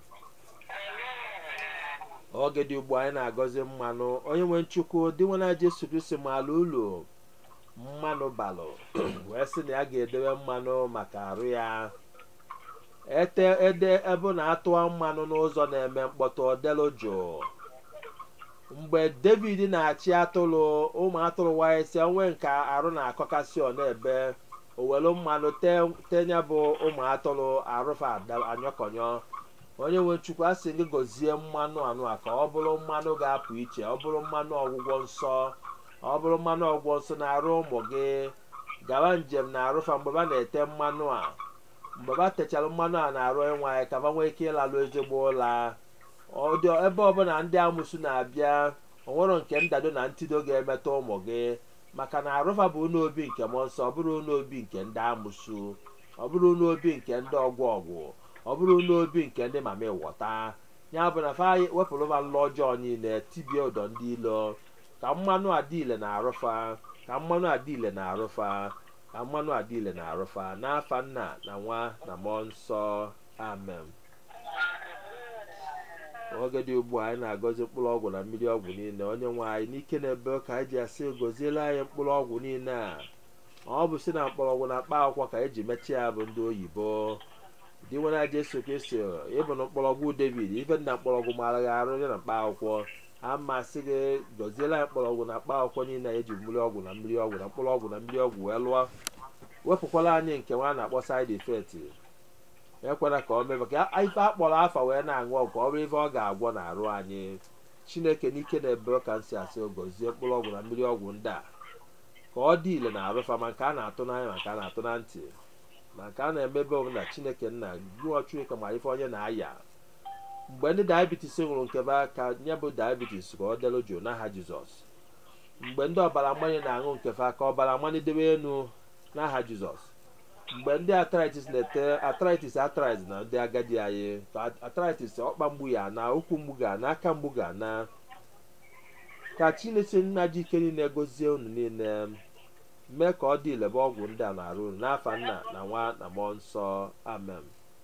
oge dị ugbu anyị na-agọzi mmanụ onye nwe nchukwu dị nwana jesu kristi maala ụlọ mmanụ balụ wee sị na ya ga-edewe mmanụ maka arụ ya ete ede ebe na-atụwa mmanụ n'ụzọ na-eme mkpọtụ ọdelu jụụ mgbe david na-achị atụrụ ụmụ atụrụ wanyesi onwe nke arụ na-akọkasị ọ na-ebe owelu mmanụ tenye bụ ụmụ atụrụ arụfa anyọkọnyọ onye nwe chukwu a sị gị gọzie mmanụ anụ a ka ọ bụrụ mmanụ ga-apụ iche ọ bụrụ mmanụ ọgwụgwọ nsọ ọ bụrụ mmanụ ọgwụgwọ nsọ na-arụ ụmụ gị gawa njem na arụfa mgbe ba na-ete mmanụ a mgbe ba techara mmanụ a na-arụ ịnwa anyị ka ba nwee ike ịlalụ ezigbo ụla ọdị ebe ọbụla ndị amụsụ na-abịa onwero nke ndado na ntido ga-emetụ ụmụ gị maka na arụfa bụ ụlọ obi nke mmụọ nsọ ọ bụrụ ụlọ obi nke ndị amụsụ ọ bụrụ ụlọ obi nke ndị ọgwụ ọgwụ ọ bụrụ ụlọ obi nke ndị mama ịwọta ya bụ na fa wepụrụ ma nlọ ọjọọ niile tibie ụdọ ndị ilo ka mmanụ adịile na arụfa ka mmanụ adịile na arụfa ka mmanụ adịile na arụfa n'afa nna na nwa na mmụọ nsọ amen oge dị ugbu a anyị na-agọzi mkpụrụ ọgwụ na mmiri ọgwụ niile onye nwe anyị n'ike na-ebe ka anyị ji asị goziela anyị mkpụrụ ọgwụ niile a ọ bụ si na mkpọrọgwụ na mkpa akwụkwọ ka eji mechie ya bụ ndị oyibo dị nwere aja eso kristi ịbụ na mkpọrọgwụ david ife na mkpọrọgwụ mara gị arụ ya na mkpa akwụkwọ a masị gị goziela anyị mkpọrọgwụ na mkpa akwụkwọ niile a eji mmiri ọgwụ na mmiri ọgwụ na mkpụrụ ọgwụ na mmiri ọgwụ wee lụọ wepụkwala anyị nke nwa na-akpọ side effect ekwela ka o mebe ka ife akpọrọ afa wee na-aṅụ ọgwụ ka ọ bụrụ ife ọ ga-agwọ na-arụ anyị chineke n'ike na-ebe ka nsị asị gozie mkpụrụ ọgwụ na mmiri ọgwụ ndị a ka ọ dị ile na-arụfa ma nke a na-atụ n'anya ma nke a na-atụ na ntị ma nke a na-emebe onwe na chineke nna gụọ chineke ma ife onye na-aya mgbe ndị diabetes nwụrụ nke be aka nye bụ diabetes ka ọ delu jụụ n'aha jizọs mgbe ndị ọbara mgbanye na-aṅụ nke fa ka ọbara mgbanye debe elu n'aha jizọs mgbe ndị arthritis na-ete arthritis arthritis na ndị agadi anyị ka arthritis ọkpa mgbu ya na ụkwụ mgbu ga na aka mgbu ga na ka chineke nna ji ike niile gozie unu niile mee ka ọ dị ilebe ọgwụ ndị a na-arụ unu n'afa nna na nwa na mmụọ nsọ amen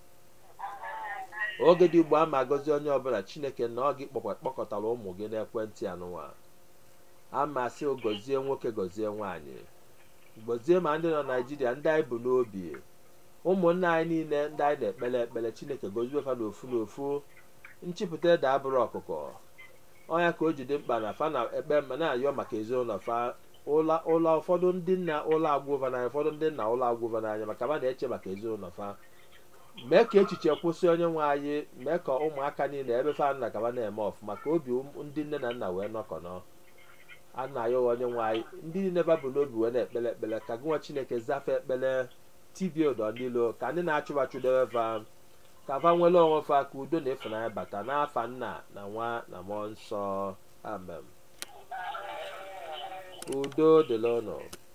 oge dị ugbu a ma gozie onye ọbụla chineke na ọ gị kpọkọtara ụmụ gị n'ekwentị anụnwa ama sị gozie nwoke gozie nwaanyị gozie ma ndị nọ naijiria ndị anyị bụ n'obi ụmụnna anyị niile ndị anyị na-ekpere ekpere chineke gozie fa n'ofu n'ofu nchịpụta ede abụrụ ọkụkọ ọnya ka o ji dị mkpa na fa na ekpe mma na-ayọ maka ezinụlọ fa ụlọ ụfọdụ ndị nna ụlọ agwụva n'anya ụfọdụ ndị nna ụlọ agwụva n'anya maka ma na-eche maka ezinụlọ fa mee ka echiche kwụsị onye nwe anyị mee ka ụmụaka niile ebe fa nna ka na-eme ọfụma ka obi ndị nne na nna wee nọkọnọ a na-ayọ onye nwe anyị ndị niile babụ n'obi wee na-ekpere ekpere ka gụnwa chineke zafe ekpere tibie ụdọ n'ilo ka ndị na-achụbachụ debe fa ka fa nwere onwe fa ka udo na ịfụnanya bata n'afa nna na nwa na mmụọ nsọ amen udo dịla ụnụ